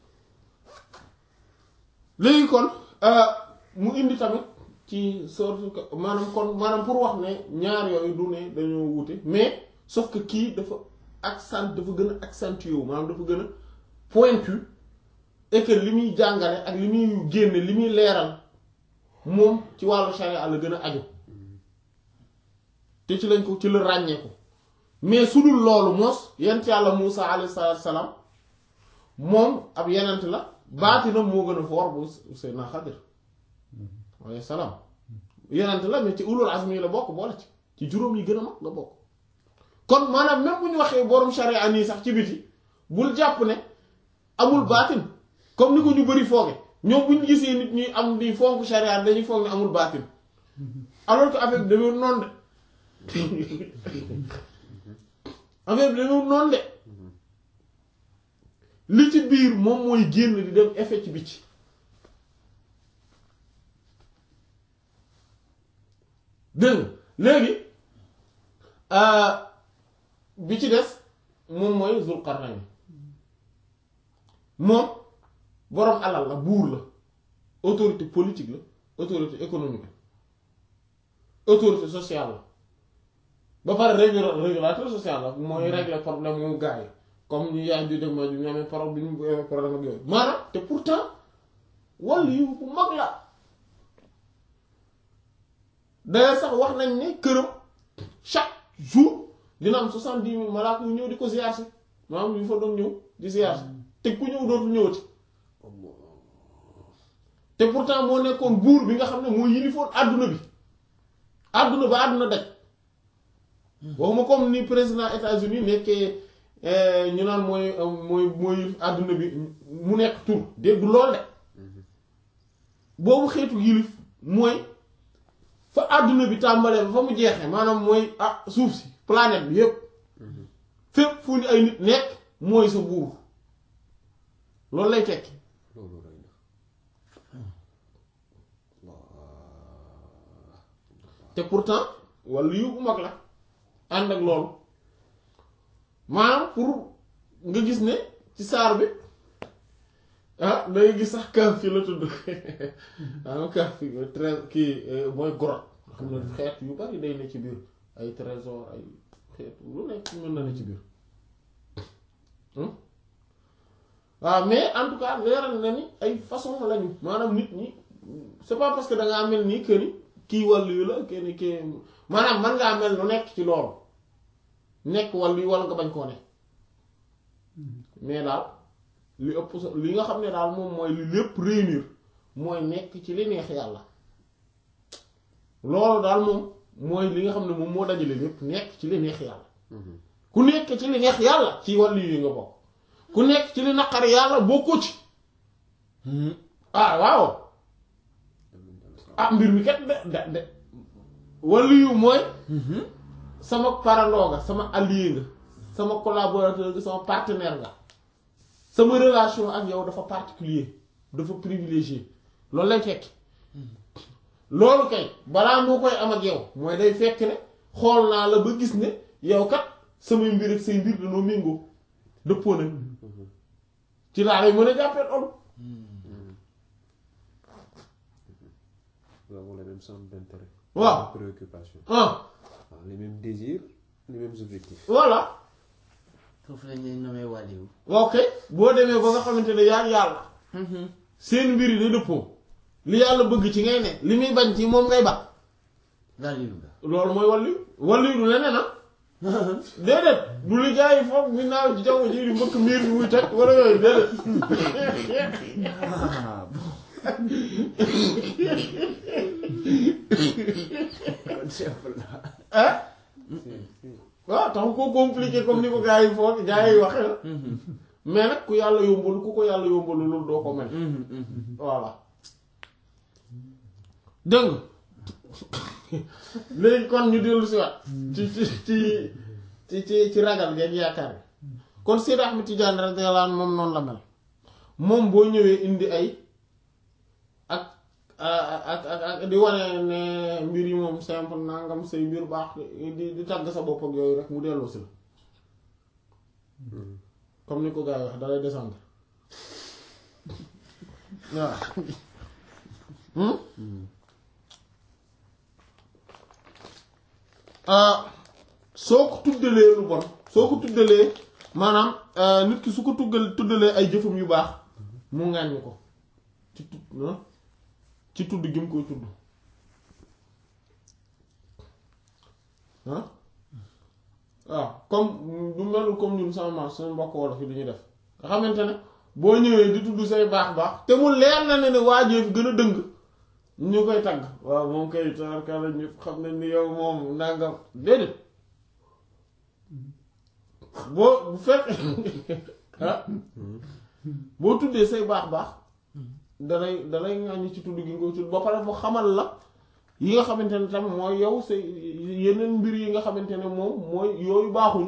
léegi kon mu indi tamit ci sorte que maanaam kon maanaam pour wax ne ñaar yooyu du ne dañoo wute mais sauf que kii dafa accent dafa gën a accentué wu maanaam dafa gën a pointu et que li muy jàngale ak li muy génne li muy leeral moom ci wàllu charia la gën a aju te ci lañ ko ci la ràññee ko mais su dul loolu mos yent yàlla Muusa alayhi salaatu salaam moom ab yenent la baatinam moo gën a foor bu Seydina Xadir alayhi salaam yenent la mais ci ulul azmi yi la bokk boole ci ci juróom yi gën a mag nga bokk kon maanaam même bu ñu waxee borom charia nii sax ci biti bul jàpp ne amul baatin comme ni ko ñu bari fooge ñoom bu ñu gisee nit ñuy am di fonk charia dañuy foog ne amul baatin alors que affaire bi demee noonu de affaire bi demee noonu de li ci biir moom mooy génn di dem effet ci biti dégg nga léegi bi ci des moom mooy Zulqarnayn moom boroom alal la buur la autorité politique la autorité économique la autorité sociale la ba pare régula- régulateur social la mooy régler problème mu gars yi comme ñu yaay ju dem ma ñu amee problème bi ñu amee problème ak yooyu maanaam te pourtant wàllu yu bu mag la d'ailleurs sax wax nañ ne këram chaque jour dina am soixante-dix mille malaaka yu ñëw di ko ziyaar si maanaam yu fa doon ñëw di ziyaar si te ku ñëw dootul ñëwati te pourtant moo nekkoon buur bi nga xam ne moo yilifoon àdduna bi àdduna ba àdduna daj waxuma comme ni président États-Unis nekkee ñu naan mooy mooy mooy àdduna bi mu nekk tur dégg lool de boobu xeetu yilif mooy fa àdduna bi tàmbalee ba fa mu jeexee maanaam mooy ah suuf si planète bi yépp fépp fu ñu ay nit nekk mooy sa buur loolu lay tekki loolu rëy na te pourtant wala yu bu mag la ànd ak loolu maanaam pour nga gis ne ci saar bi ah dangay gis sax kaaf fi la tudd maanaam kaaf fi trésor kii mooy grotte xam ne xeet yu bari day ne ci biir ay trésor ay xeet lu nekk mën na ne ci biir waaw mais en tout cas leeral na ni ay façon lañu maanaam nit ñi c'est pas parce que da ngaa mel nii que ni kii wàllu yu la kenn kii maanaam man ngaa mel lu nekk ci loolu nekk wàllu yu wala nga bañ koo ne mais daal li ëpp so li nga xam ne daal moom mooy li lépp réunir mooy nekk ci li neex yàlla loolu daal moom mooy li nga xam ne moom moo dajale lépp nekk ci li neex yàlla ku nekk ci li neex yàlla ci wàllu yi nga bokk ku nekk ci li naqari yàlla bokkoo ci ah waaw ah mbir mi kat de de de wàllu yu mooy sama parandoo nga sama allié nga sama collaborateur nga sama partenaire nga sama relation ak yow dafa particulier dafa privilégié loolu lay fekk loolu kay balaa moo koy am ak yow mooy day fekk ne xool naa la ba gis ne yow kat samay mbir ak say mbir dañoo méngoo dëppoo nañ ci laa lay mën a jàppee loolu Nous avons les mêmes centres d'intérêt. Waaw. Les mêmes préoccupations. ah Waaw, les mêmes désirs, les mêmes objectifs. voilà foofu la ñuy nomee wàlliwu ok boo demee ba nga xamante ne yaa ngi yàlla seen mbir yi day dëppoo li yàlla bëgg ci ngay ne li muy bañ ci moom ngay ba wàlliwu nga loolu mooy wàllu wàllu du leneen ah déedéet du li gars yi foog mi naaw ci jaww ji di mbëkk miir bi muy teg wala yooyu déedéet ah kon simple la ah Si, si. waaw tax ko compliqué comme ni ko gars yi foog gars yi waxe la mais nag ku yàlla yombalu ku ko yàlla yombalu loolu doo ko mel voilà dëng léegi kon ñu dellu si waat ci ci ci ci ci ci ragal geeg yaakaar bi kon Seydi Ahmed Tidiane radiyallahu anhu moom noonu la mel moom boo ñëwee indi ay ak ak ak ak di wane ne mbir yi moom simple nangam say mbir baax di di tàgg sa bopp ak yooyu rek mu delloo si la comme ni ko gars yi wax dalay descendre waaw soo ko tuddalee lu bon soo ko tuddalee maanaam nit ki su ko tuggal tuddalee ay jëfam yu baax mu ŋàññi ko ci tudd ah ci tudd gi mu koy tudd ah waaw comme du melul comme ñun sama maam suñu mbokk wolof yi du ñu def nga xamante ne boo ñëwee di tudd say baax baax te mu leer na ne ne waajee fi gën a dëng ñu koy tagg waaw moom kay taarkala ñëpp xam nañ ni yow moom nangam déedéet boo bu fekk ah boo tuddee say baax baax dalay dalay ŋàññi ci tudd gi nga koy tudd ba pare mu xamal la yi nga xamante ne tam mooy yow say yeneen mbir yi nga xamante ne moom mooy yooyu baaxuñ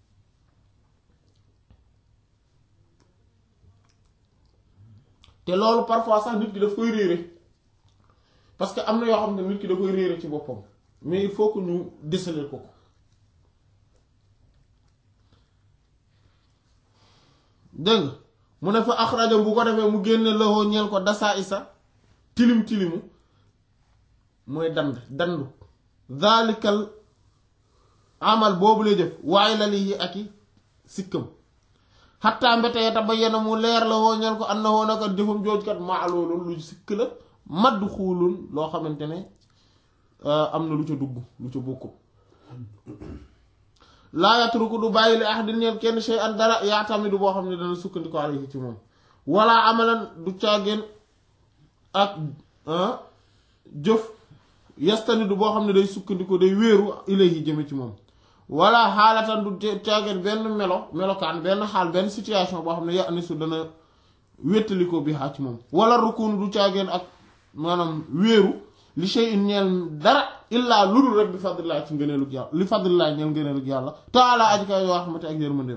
te loolu parfois sax nit ki daf koy réere parce que am na yoo xam ne nit ki da koy réere ci boppam mais il faut que ñu déceler ko ko dégg nga mu ne fa axraja bu ko defee mu génne loxo ñeel ko dasaa isa tilim tilimu mooy dand dandu zalikal amal boobu lay def waaye la lii ak i sikkam xattaa mbetee ta ba yena mu leer la woo ñeel ko am na woon aka jëfam joojkat maa loolu lu sikk la madd xuulun loo xamante ne am na lu ca dugg lu ca bokkut laa yatruku du bàyyi li ahadin ñeel kenn shay an dara yaatamidu boo xam ne dana sukkandiku alayhi ci moom wala amalan du caageen ak jëf yastanidu boo xam ne day sukkandiku day wéeru ilayhi jëme ci moom wala xaalatan du caageen benn melo melokaan benn xaal benn situation boo xam ne ya ni su dana wéttaliko bi xaa ci moom wala rukun du caageen ak maanaam wéeru li shay'in ñeel dara illaa lu dul rek bi fadlillah ci ngëneelug yàlla li fadlillah ñeel ngëneelug yàlla taala aji kay yoo xamante ak yërmandeem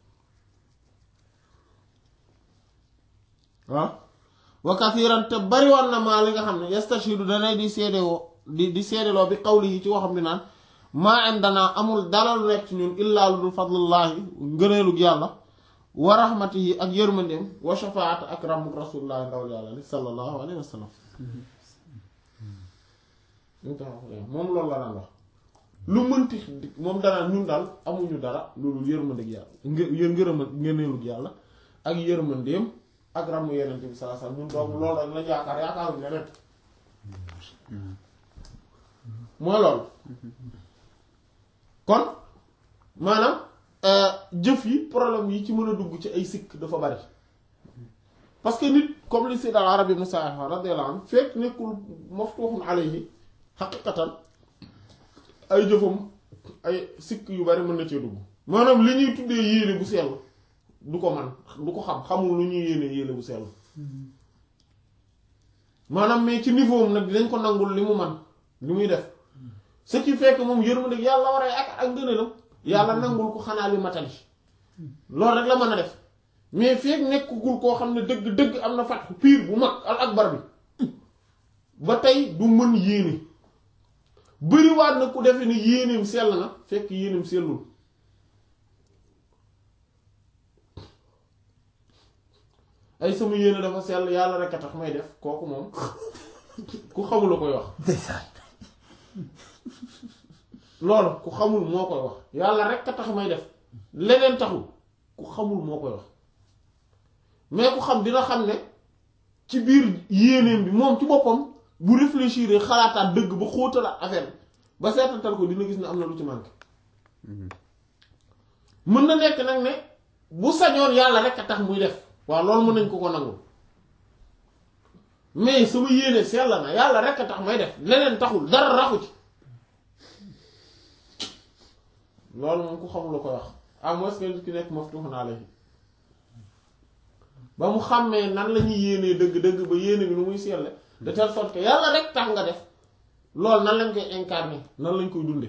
waaw wa kathiran te bari woon na maa li nga xam ne yastashidu danay di seedewoo di di seedeloo bi qawlihi ci waxam ni naan maa indanaa amul dara lu nekk ci ñun illaa lu dul fadlillahi ngëneelug yàlla wa rahmatihi ak yërmandeem wa shafaat ak ramuk rasulillahi ndawal yàlla li sallallahu alayhi wa sallam moom loolu la daan wax lu mënti moom danaan ñun daal amuñu dara loolu yërmandeeg yàlla ngë ngërëma ngëneelug yàlla ak yërmandeem ak ramu yeneen bi sallallahu alayhi wasallam ñun doomu loolu rek lañ yaakaar yaakaaruñ leneen mooy loolu kon maanaam jëf yi problème yi ci mën a dugg ci ay sikk dafa bari parce que nit comme li Sayyid al-Arabi ibn Sa'd radiyallahu anhu fekk nekkul maftuhun alayhi xaqiqatan ay jëfam ay sikk yu bari mën na cee dugg maanaam li ñuy tuddee yéene bu sell du ko man du ko xam xamul lu ñuy yéene yéene bu sell maanaam mais ci niveau am nag dinañ ko nangul li mu man li muy def ce qui fait que moom yërmande yàlla war a ak ak ngëneelam yàlla nangul ko xanaa li matali loolu rek la mën a def mais feek nekkagul koo xam ne dëgg-dëgg am na fatxu piir bu mag al akbar bi ba tey du mën yéene bëriwaat na ku defe ni yéeneem sell na fekk yéeneem sellul ay sama yéene dafa sell yàlla rek a tax may def kooku moom ku xamul la koy wax loolu ku xamul moo koy wax yàlla rek a tax may def leneen taxul ku xamul moo koy wax mais ku xam dina xam ne ci biir yéeneem bi moom ci boppam bu réfléchir xalaataat dëgg ba xóotalaat affaire bi ba seetantal ko dina gis ne am na lu ci manqué mën na nekk nag ne bu sañoon yàlla rek a tax muy def waaw loolu mën nañ ko ko nangu mais sama yéene sell na yàlla rek a tax may def leneen taxul dara raxu ci loolu moom ku xamul la koy wax à moins que nit ki nekk maftuhun alayhi ba mu xàmmee nan la ñuy yéenee dëgg-dëgg ba yéene bi nu muy selle de telle sorte que yàlla rek tax nga def loolu nan lañ koy incarner nan lañ koy dunde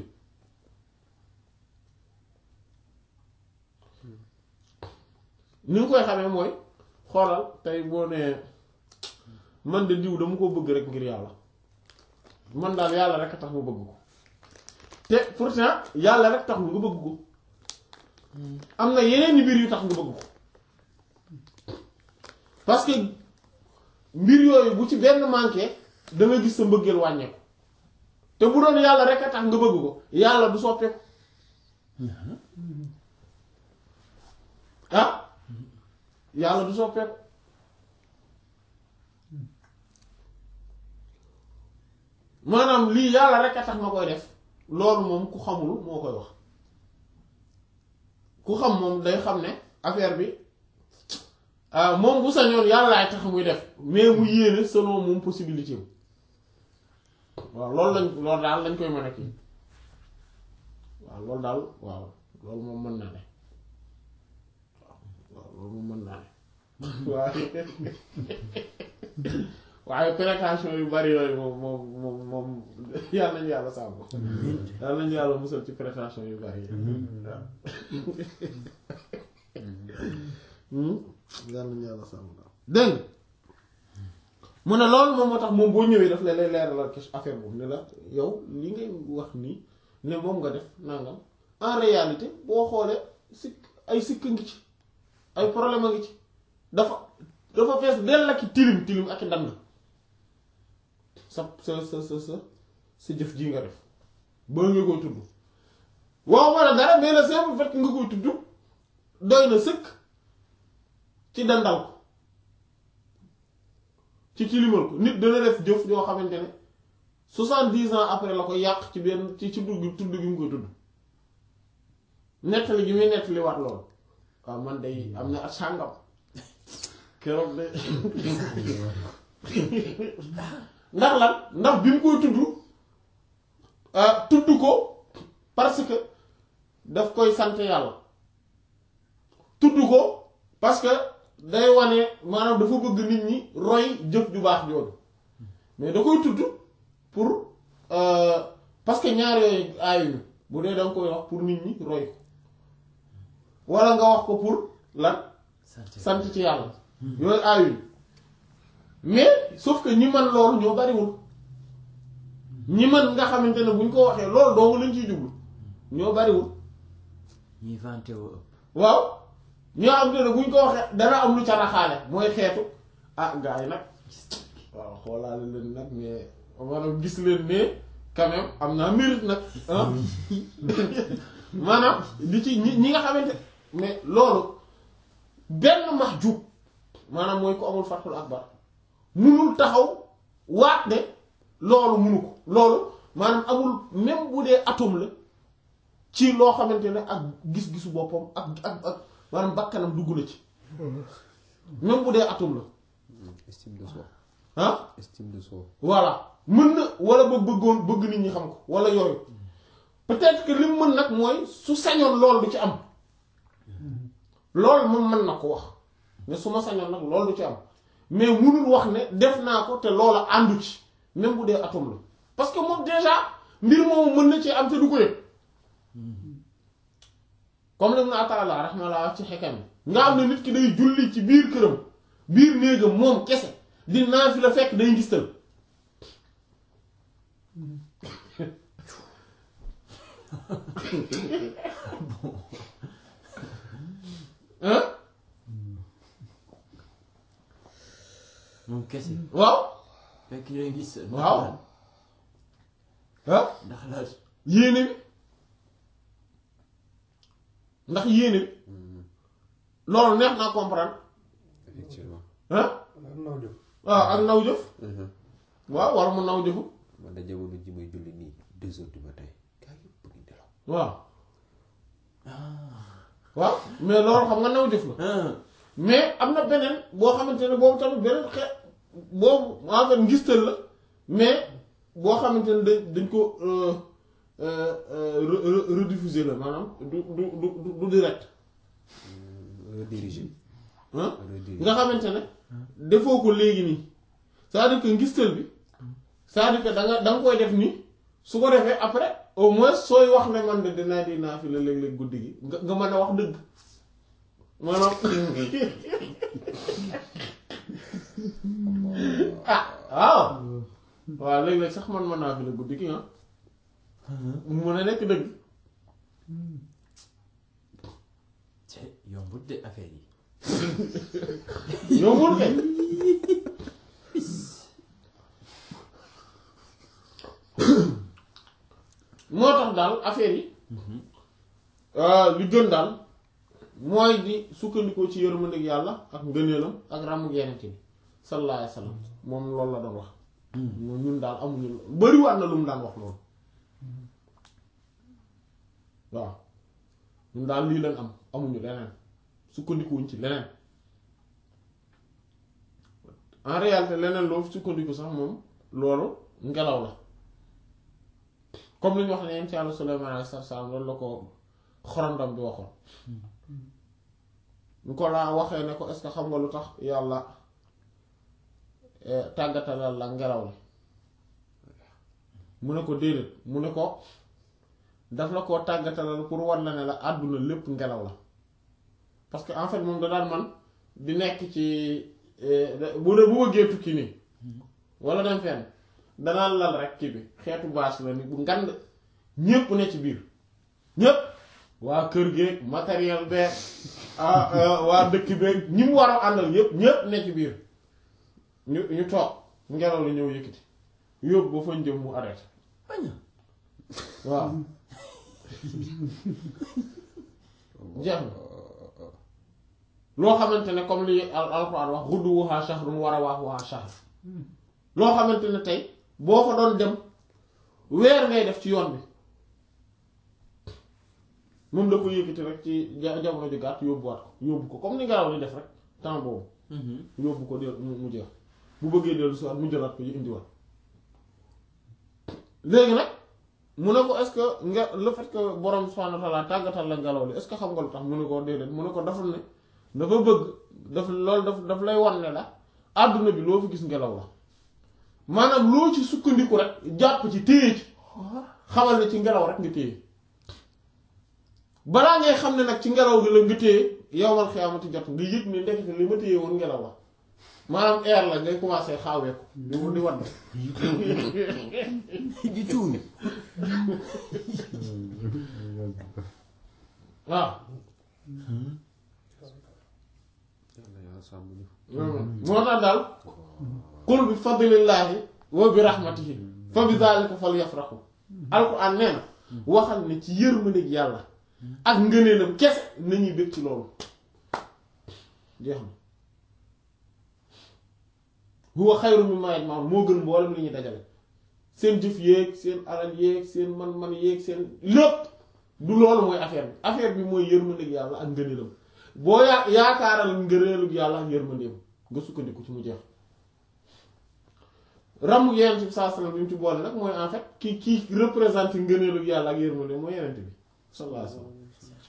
ni nga koy xamee mooy xoolal tey boo nee man de diw dama ko bëgg rek ngir yàlla man daal yàlla rek a tax ma bëgg ko te pourtant yàlla rek tax nga bëgg ko am na yeneen mbir yu tax nga bëgg ko parce que mbir yooyu bu ci benn manqué da nga gis sa mbëggeel wàññeeku te bu doon yàlla rek a tax nga bëgg ko yàlla du soppeeku ah yàlla du soppeeku maanaam lii yàlla rek a tax ma koy def loolu moom ku xamul moo koy wax ku xam moom day xam ne affaire bi moom bu sañoon yàllaay tax muy def mais mu yéene selon moom possibilité am waaw loolu lañ loolu daal lañ koy mën a kii waaw loolu daal waaw loolu moom mën naa ne waaw loolu moom mën naa ne waaye waaye précaution yu bari yooyu moom moom moom moom yàlla nañu yàlla sàmm yàlla nañu yàlla musal ci précaution yu bari yi waaw yàlla nañu yàlla sàmm dégg mu ne loolu moom moo tax moom boo ñëwee daf lay lay leeralal affaire boobu ne la yow li ngay wax nii ne moom nga def nangam en réalité boo xoolee sikk ay sikk ngi ci ay problème a ngi ci dafa dafa fees dell ak tilim tilim ak ndand sa sa sa sa sa sa jëf ji nga def ba nga koy tudd waaw ma ne dara mais le simple fait que nga koy tudd doy na sëkk ci dandal ko ci tilimal ko nit dana def jëf yoo xamante ne soixante-dix ans après la ko yàq ci benn ci ci dugg tudd gi mu koy tudd nettali gi muy nettali waat loolu waaw man day am na at sàngam keroog de ndax lan ndax bi mu koy tudd ah, tudd ko parce que daf koy sant yàlla tudd ko parce que day wane maanaam dafa bëgg nit ñi roy jëf ju baax jooju mais da koy tudd pour euh, parce que ñaar yooyu aayuñu bu dee da nga koy wax pour nit ñi roy ko wala nga wax ko pour lan sant ci yàlla yooyu aayuñu mais sauf que ñi man loolu ñoo bariwul ñi man nga xamante ne buñ ko waxee loolu dong lañ ciy jublu ñoo bariwul ñuy vanté woo ëpp waaw ñoo xam te ne buñ ko waxee dana am lu ca raxaale mooy xeetu ah gars yi nag waaw xoolaale leen nag mais maanaam gis leen ne quand même am naa mérite nag ah maanaam di ci ñi ñi nga xamante mais loolu benn mahjub maanaam mooy ko amul fathul akbar munul taxaw waat ne loolu munu ko loolu maanaam amul même bu dee atome la ci loo xamante ne ak gis-gisu boppam ak ak ak maanaam bakkanam dugg na ci même bu dee atome la estime de soi ah estime de soi voilà mën na wala ba bëggoon bëgg nit ñi xam ko wala yooyu peut-être que li mu mën nag mooy su sañoon loolu du ci am loolu moom mën na ko wax ne su ma sañoon nag loolu du ci am mais munul wax ne def naa ko te loola àndu ci même bu dee atome la parce que moom déjà mbir moomu mën na ci am te du ko yëg comme lim na ataala rahmallah ci xekam nga xam ne nit ki day julli ci biir këram biir néegam moom kese di naan fi la fekk day ngistal hein moom kese waaw fekk yooyu gis waaw ah ndax la yéene bi ndax yéene bi loolu neex naa comprendre effectivement ah am naw jëf waaw ak naw jëf Mhm. waaw wala mu naw jëfu man da jamono ji may julli nii deux heures du matin gaa yëpp ngi nelaw waaw waaw mais loolu xam nga naw jëf la mais am na beneen boo xamante ne boobu tamit beneen xe boobu en fait ngistal la mais boo xamante ne dañ dañ ko euh, euh, euh, re- re- rediffuser la maanaam du du du du du direct redirigé ah redirigé nga xamante ne defoo ko léegi nii c'est-à-dire que ngistal bi c'est-à-dire que da nga da nga koy def nii su ko defee après au moins sooy wax ne man de dinaa di naa fi la léeg-léeg guddi gi nga nga mën a wax dëgg maanaam ah waaw waaw léeg-léeg sax man mën naa fi la guddi gi ah mu mën a nekk dëgg te yombut de affaire yi yombul kay moo tax daal affaire yi li gën daal mooy di sukkandikoo ci yërmandeeg yàlla ak ngëneelam ak ràmmu yeneen bi sallallahu alayhi wa sallam moom loolu la doon wax moom ñun daal amuñu bariwaat na lu mu daan wax loolu waaw ñun daal lii leen am amuñu leneen sukkandikuwuñ ci leneen en réalité leneen loo sukkandiku sax moom loolu ngelaw la comme li ñu wax ne yéen ci Yàlla Suleymaan alayhi salaam loolu la ko xorondam bi waxoon ñu ko laa waxee ne ko est-ce que xam nga lu tax yàlla tàggatalal la ngelaw li mu ne ko déedéet mu ne ko daf la koo tàggatalal pour war la ne la àdduna lépp ngelaw la parce que en fait moom da daan man di nekk ci bu dee bu bëggee tukki nii wala dem fenn danaa lal rek kii bi xeetu bâche la ni bu ngand ñépp ne ci biir ñépp waa kër geeg matériel beeg waa dëkk beeg ñi mu war a àndal yépp ñépp ne ci biir ñu ñu toog ngelaw li ñëw yëkkati yóbbu ba fañ jëm mu arrêté baña waaw jeex na loo xamante ne comme li al alxuraan wax gudduwuhaa shahrun wa rawaahuhaa shahr loo xamante ne tey boo fa doon dem weer ngay def ci yoon bi moom da ko yëkkati rek ci ja- jamono ju gàtt yóbbuwaat ko yóbbu ko comme ni ngelaw di def rek temps boobu yóbbu ko del mu mu jeex bu bëggee dellu si waat mu jëlaat ko yu indiwaat léegi nag mu ne ko est-ce que nga le fait que borom subhanahu wa ta'ala tàggatal la ngelaw li est-ce que xam nga lu tax mu ne ko déedéet mu ne ko dafa ne dafa bëgg daf loolu daf daf lay wan ne la àdduna bi loo fi gis ngelaw la maanaam loo ci sukkandiku rek jàpp ci téye ci xamal ne ci ngelaw rek nga téye balaa ngay xam ne nag ci ngelaw gi la nga téye yowmal xiyaamati jot nga yëg ne ndekete li ma téye woon ngelaw la maanaam air la ngay commencé xaawee ko di di wadd di tuumi waaw yàlla yàlla sàmm ñu moo tax daal qul bi fadlillaahi wa bi rahmatihi fa bi zaalika falyafrahu alquran nee na waxal ne ci yërmandeeg yàlla ak ngëneelam kese nañuy bëgg ci loolu jeex na huwa xayru mimmaa yajma'uun moo gën mboolem li ñuy dajale seen jëf yéeg seen alal yéeg seen man-man yéeg seen lépp du loolu mooy affaire bi affaire bi mooy yërmandeeg yàlla ak ngëneelam boo yaa yaakaaral ngëneelug yàlla ak yërmandeem nga sukkandiku ci mu jeex ramu yenent bi saa sallam bi mu ci boole nag mooy en fait ki ki représente ngëneelug yàlla ak yërmandeem mooy yenent bi sallallahu alayhi wasallam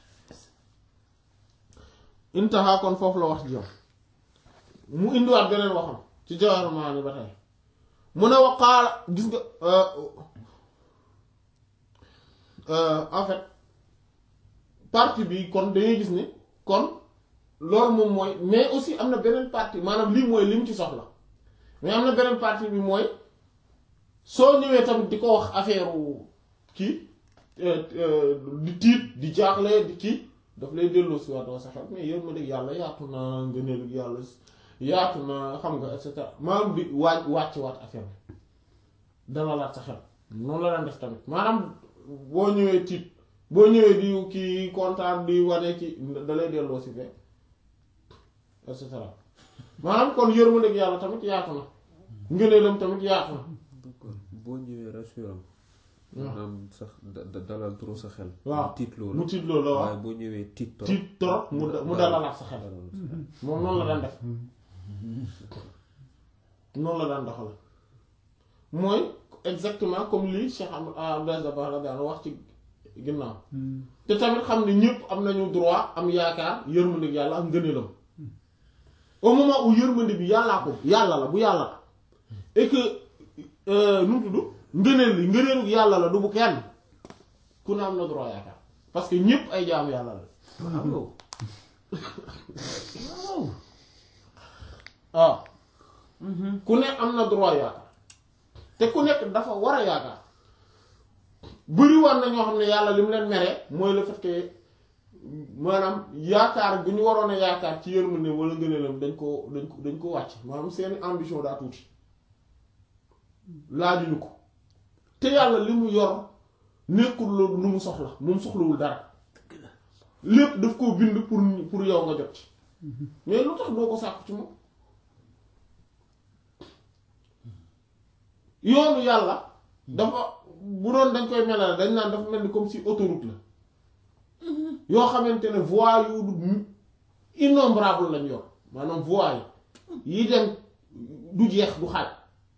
intaha kon foofu la wax ji yow mu indiwaat beneen waxam ci Jawahirul Maani ba tey mu ne waqaala gis nga en fait partie bi kon dañuy gis ni kon loolu moom mooy mais aussi am na beneen partie maanaam lii mooy lim ci soxla mais am na beneen partie bi mooy soo ñëwee tamit di ko wax affaire kii di tiit di jaaxle di kii daf lay delloo si waat sa xel mais yéen ma dégg yàlla yaatu na ngëneelu yàlla yaatu na xam nga et cetera maanaam di waaj wàcc waat affaire bi dalalaat sa xel noonu la daan def tamit maanaam boo ñëwee tiit boo ñëwee di kii kontaan di wane ci da lay delloo si fee et cetera maanaam kon yërmandeeg yàlla tamit yaatu na ngëneelam tamit yaatu na d'accord boo ñëwee rassurant maanaam sax da- da- dalal trop sa xel waaw mu tiit mu loolu tiit loolu la waaw waaye boo ñëwee tiit trop tiit trop mu da- mu dalalaat sa xel dalal sa xel. moom noonu la daan def noonu la daan doxal mooy exactement comme lii Cheikh Am Abdou Dabakh la daan wax ci ginnaaw te tamit xam ne ñëpp am nañu droit am yaakaar yërmande yàlla ak ngëneelam au moment où yërmande bi yàllaa ko yàlla la bu yàlla la et que nu mu tudd ngëneel li ngëneelu yàlla la du bu kenn ku ne am na droit yaakaar parce que ñëpp ay jaamu yàlla la waaw waaw ku ne am na droit yaakaar te ku nekk dafa war a yaakaar bëri war na ñoo xam ne yàlla li mu leen mere mooy le fait que maanaam yaakaar bu ñu waroon a yaakaar ci yërmande wala ngëneelam dañ ko dañ ko dañ ko wàcc maanaam seeni ambition daa tuuti laajuñu ko te yàlla li mu yor nekkul loolu lu mu soxla moom soxlawul dara lépp daf koo bind pour pour yow nga jot ci mais lu tax doo ko sàkku ci moom yoonu yàlla dafa bu doon dañ koy melal dañ naan dafa mel ni comme si autoroute la yoo xamante ne voies yu du innombrable lañ yor maanaam voies yi yi dem du jeex du xaaj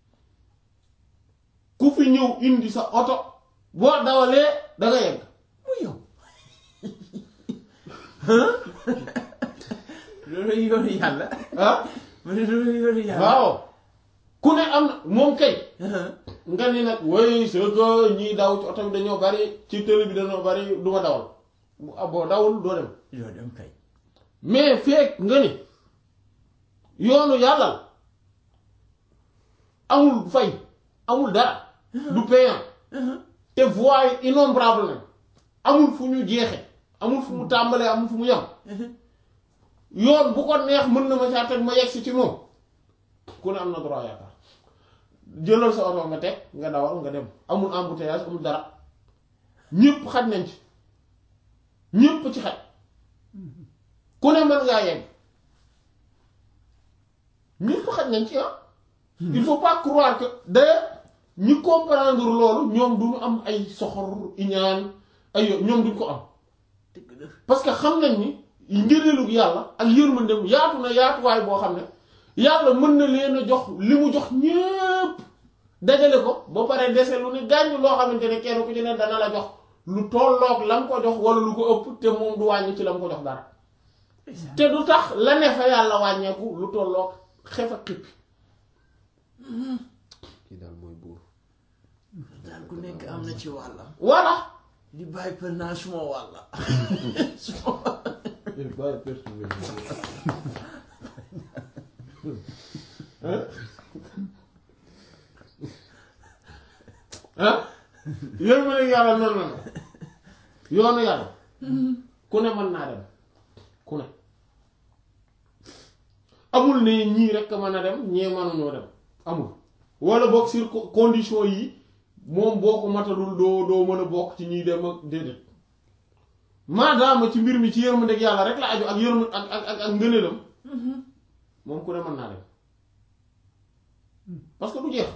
ku fi ñëw indi sa oto boo dawalee da nga yegg mu yow loolu yoonu yàlla ah ma ne loolu yoonu yàlla waaw ku ne am na moom kay nga ni nag way c'est que ñiy daw ci oto bi dañoo bari ci télé bi dañoo bari du ma dawal bu ah boo dawul doo dem yoo dem kay mais feek nga ni yoonu yàlla la amul fay amul dara du payant te voies yi innombrable na amul fu ñu jeexe amul fu mu tàmbalee amul fu mu yem yoon bu ko neex mën na ma saa teg ma yegg si ci moom ku ne am na droit yaakaar jëlal sa oto nga teg nga dawal nga dem amul embouteillage amul dara ñépp xaj nañ ci ñépp ci xaj ku ne mën ngaa yegg ñépp xaj nañ ci ah il faut pas croire que d'ailleurs ñi comprendre loolu ñoom duñu am ay soxor iñaan ay yo- ñoom duñ ko am dëgg la parce que xam nañ ni ngëneelu yàlla ak yërmandeem yaatu na yaatuwaay boo xam ne yàlla mën na leen a jox li mu jox ñépp dajale ko ba pare dese lu ne gàññ loo xamante ne kenn ku ci ne dana la jox lu tolloog la mu ko jox wala lu ko ëpp te moom du wàññi ci la mu ko jox dara te du tax la ne fa yàlla wàññeeku lu tolloog xef ak xippi kii daal mooy buur daal ku nekk am na ci wàllam voilà di bàyyi per naa suma wàlla ah yéen ma ne yàlla noonu la yoonu yàlla ku ne mën naa dem ku ne amul ne ñii rekk mën a dem ñee mënuñoo dem amul wala boog sur co- condition yi moom boo ko matalul doo doo mën a bokk ci ñiy dem ak déedéet maadaama ci mbir mi ci yërmandeeg yàlla rek la aju ak yërma ak ak ak ak ngëneelam moom ku ne mën naa dem parce que du jeex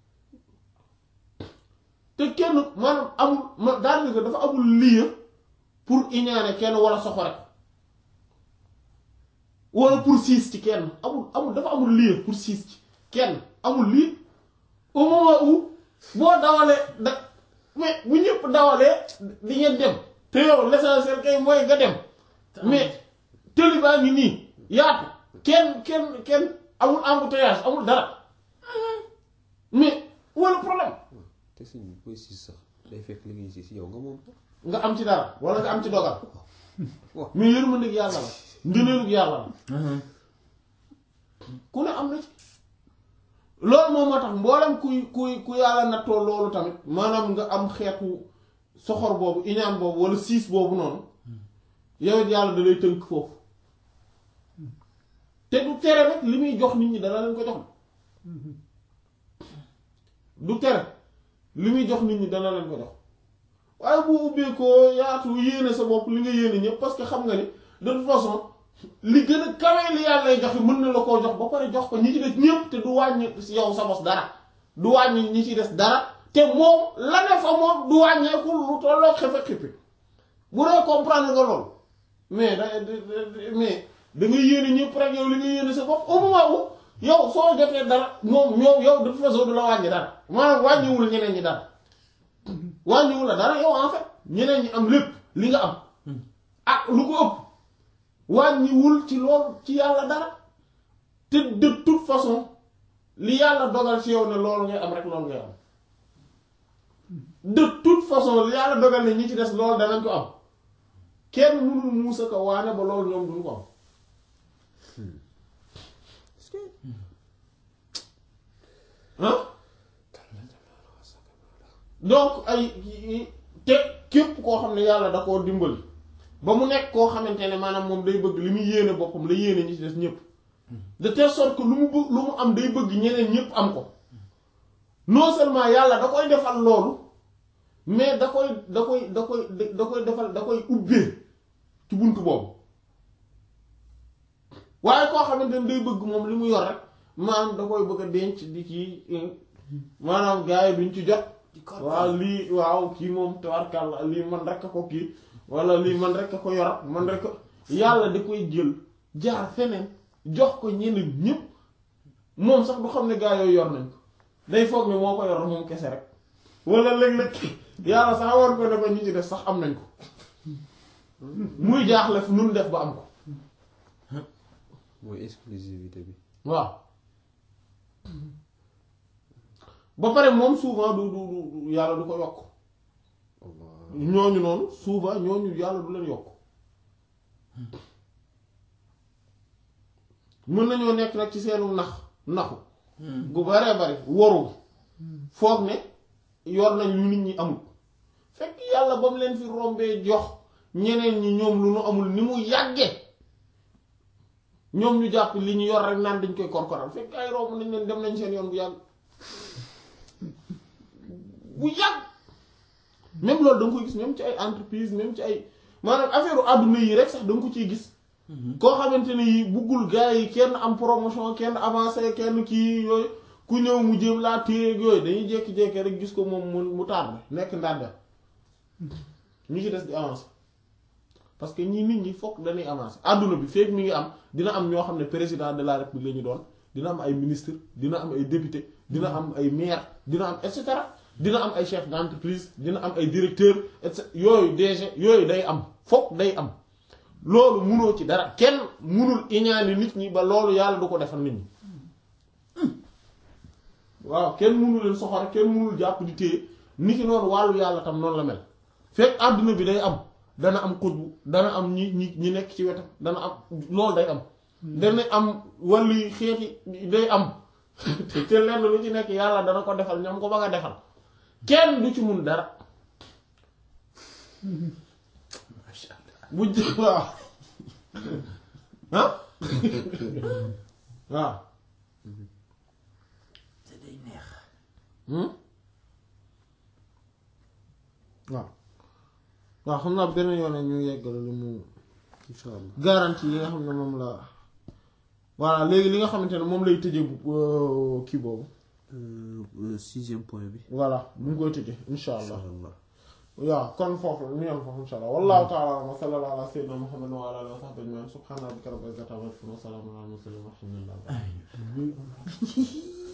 te kenn maanaam amul ma daanaka dafa amul lieu pour iñaane kenn wala soxore wala pour siis ci kenn amul amul dafa amul lieu pour siis ci kenn amul lii au moment où boo dawalee da mais bu ñëpp dawalee di ngeen dem te yow l'essentiel kay mooy nga dem mais tëli baa ngi nii yaatu kenn kenn kenn amul embouteillage amul dara mais wala problème te suñ booy siis sax day fekk li ngay siis yow nga moom ko nga am ci dara wala nga am ci dogal waaw mais yërmandeeg yàlla la ngëneelug yàlla la ku ne am na ci loolu moom moo tax mboolem kuy kuy ku yàlla nattoo loolu tamit maanaam nga am xeetu soxor boobu iñaan boobu wala siis boobu noonu yow it yàlla da lay tënk foofu te du tere rek li muy jox nit ñi dana leen ko jox du tere li muy jox nit ñi dana leen ko jox waaye bu ubbee ko yaatu yéene sa bopp li nga yéene ñëpp parce que xam nga ni de toute façon li gën a kawee li yàlla lay joxe mën na la koo jox ba pare jox ko ñi ci des ñëpp te du wàññi si yow sa bos dara du wàññi ñi ci des dara te moom la ne fa moom du wàññeeku lu tolloo xefe xippi bu dee comprendre nga loolu mais da mais da nga yéene ñëpp rek yow li nga yéene sa bopp au moment où yow soo jotee dara moom ñoom yow de toute façon du la wàññi dara maanaam wàññiwul ñeneen ñi dara wàññiwul la dara yow en fait ñeneen ñi am lépp li nga am ak lu ko ëpp wàññiwul ci loolu ci yàlla dara te de toute façon li yàlla dogal ci yow ne loolu ngay am rek loolu ngay am de toute façon li yàlla dogal ne ñi ci des loolu danañ ko am kenn mënul muusa ko waane ba loolu ñoom duñ ko am ah donc ay te képp koo xam ne yàlla da koo dimbali ba mu nekk koo xamante ne maanaam moom day bëgg li muy yéene boppam la yéene ñi ci des ñëpp de telle sorte que lu mu bëgg lu mu am day bëgg ñeneen ñëpp am ko non seulement yàlla da koy defal loolu mais da koy da koy da koy da koy defal da koy ubbee ci buntu boobu waaye koo xamante ne day bëgg moom li mu yor rek maanaam da koy bëgg a denc di ci maanaam gars yi duñ ci jot waaw lii waaw kii moom tabarkàlla lii man rek a ko kii wala lii man rek a ko yor man rek a yàlla da koy jël jaar feneen jox ko ñeneen ñëpp moom sax du xam ne gaa yooyu yor nañ ko day foog ne moo ko yor moom kese rek wala léeg-léeg yàlla sax war ko ne ko ñi ci def sax am nañ ko muy jaaxle fu nun def ba am ko mooy exclusivité bi waaw ba pare moom souvent du du du yàlla du ko yokk Allah ñooñu noonu souvent ñooñu yàlla du leen yokk mën nañoo nekk nag ci seenu nax naxu gu baree bari waru foog ne yor nañ lu nit ñi amul fekk yàlla ba mu leen fi rombee jox ñeneen ñi ñoom lu nu amul ni mu yàgge ñoom ñu jàpp li ñu yor rek naan dañ koy korkoral fekk ay romb nañ leen dem nañ seen yoon bu yàgg bu yàgg même loolu da nga koy gis même ci ay entreprise même ci ay maanaam affaire àdduna yi rek sax da nga ko ciy gis koo xamante ne yi buggul gars yi kenn am promotion kenn avancé kenn kii yooyu ku ñëw mu jéem laa téye ak yooyu dañuy jékki-jékki rek gis ko moom mu mu tardé nekk ndànk ñu ci des di avancer parce que ñii nit ñi fokk dañuy avancer àdduna bi fekk mi ngi am dina am ñoo xam ne président de la république la ñu doon dina am ay ministre dina am ay député dina am ay maire dina am et cetera dina am ay chef d'entreprise dina am ay directeur et cetera yooyu DG yooyu day am fokk day am loolu munoo ci dara kenn munul iñaani nit ñi ba loolu yàlla du ko defal nit ñi waaw kenn munu leen soxor kenn munul jàpp di téye ni ki noonu wàllu yàlla tam noonu la mel fekk àdduna bi day am dana am xutbu dana am ñi ñi ñi nekk ci wetam dana am loolu day am dana am wàllu yi xeeti day am te lenn lu ci nekk yàlla dana ko defal ñoom ko ba nga defal kenn du ci mun dara macha allah bu jë waaw ah waaw te day neex waaw waaw xam naa beneen yoon ñu yeggale lu mu incha allah garantie yi nga xam ne moom la voilà léegi li nga xamante ne moom lay tëje bu kii boobu sixième point bi voilà bu ngi koy tëje insha allah incha allah waaw kon foofu ñu yem foofu insha allah wallahu ta'ala wa sallallahu ala sayyidina muhammad wa ala alihi wa sahbihi ajma'in subhana rabbika rabbil izzati amma yasifun wa salamun ala al mursalin walhamdulillahi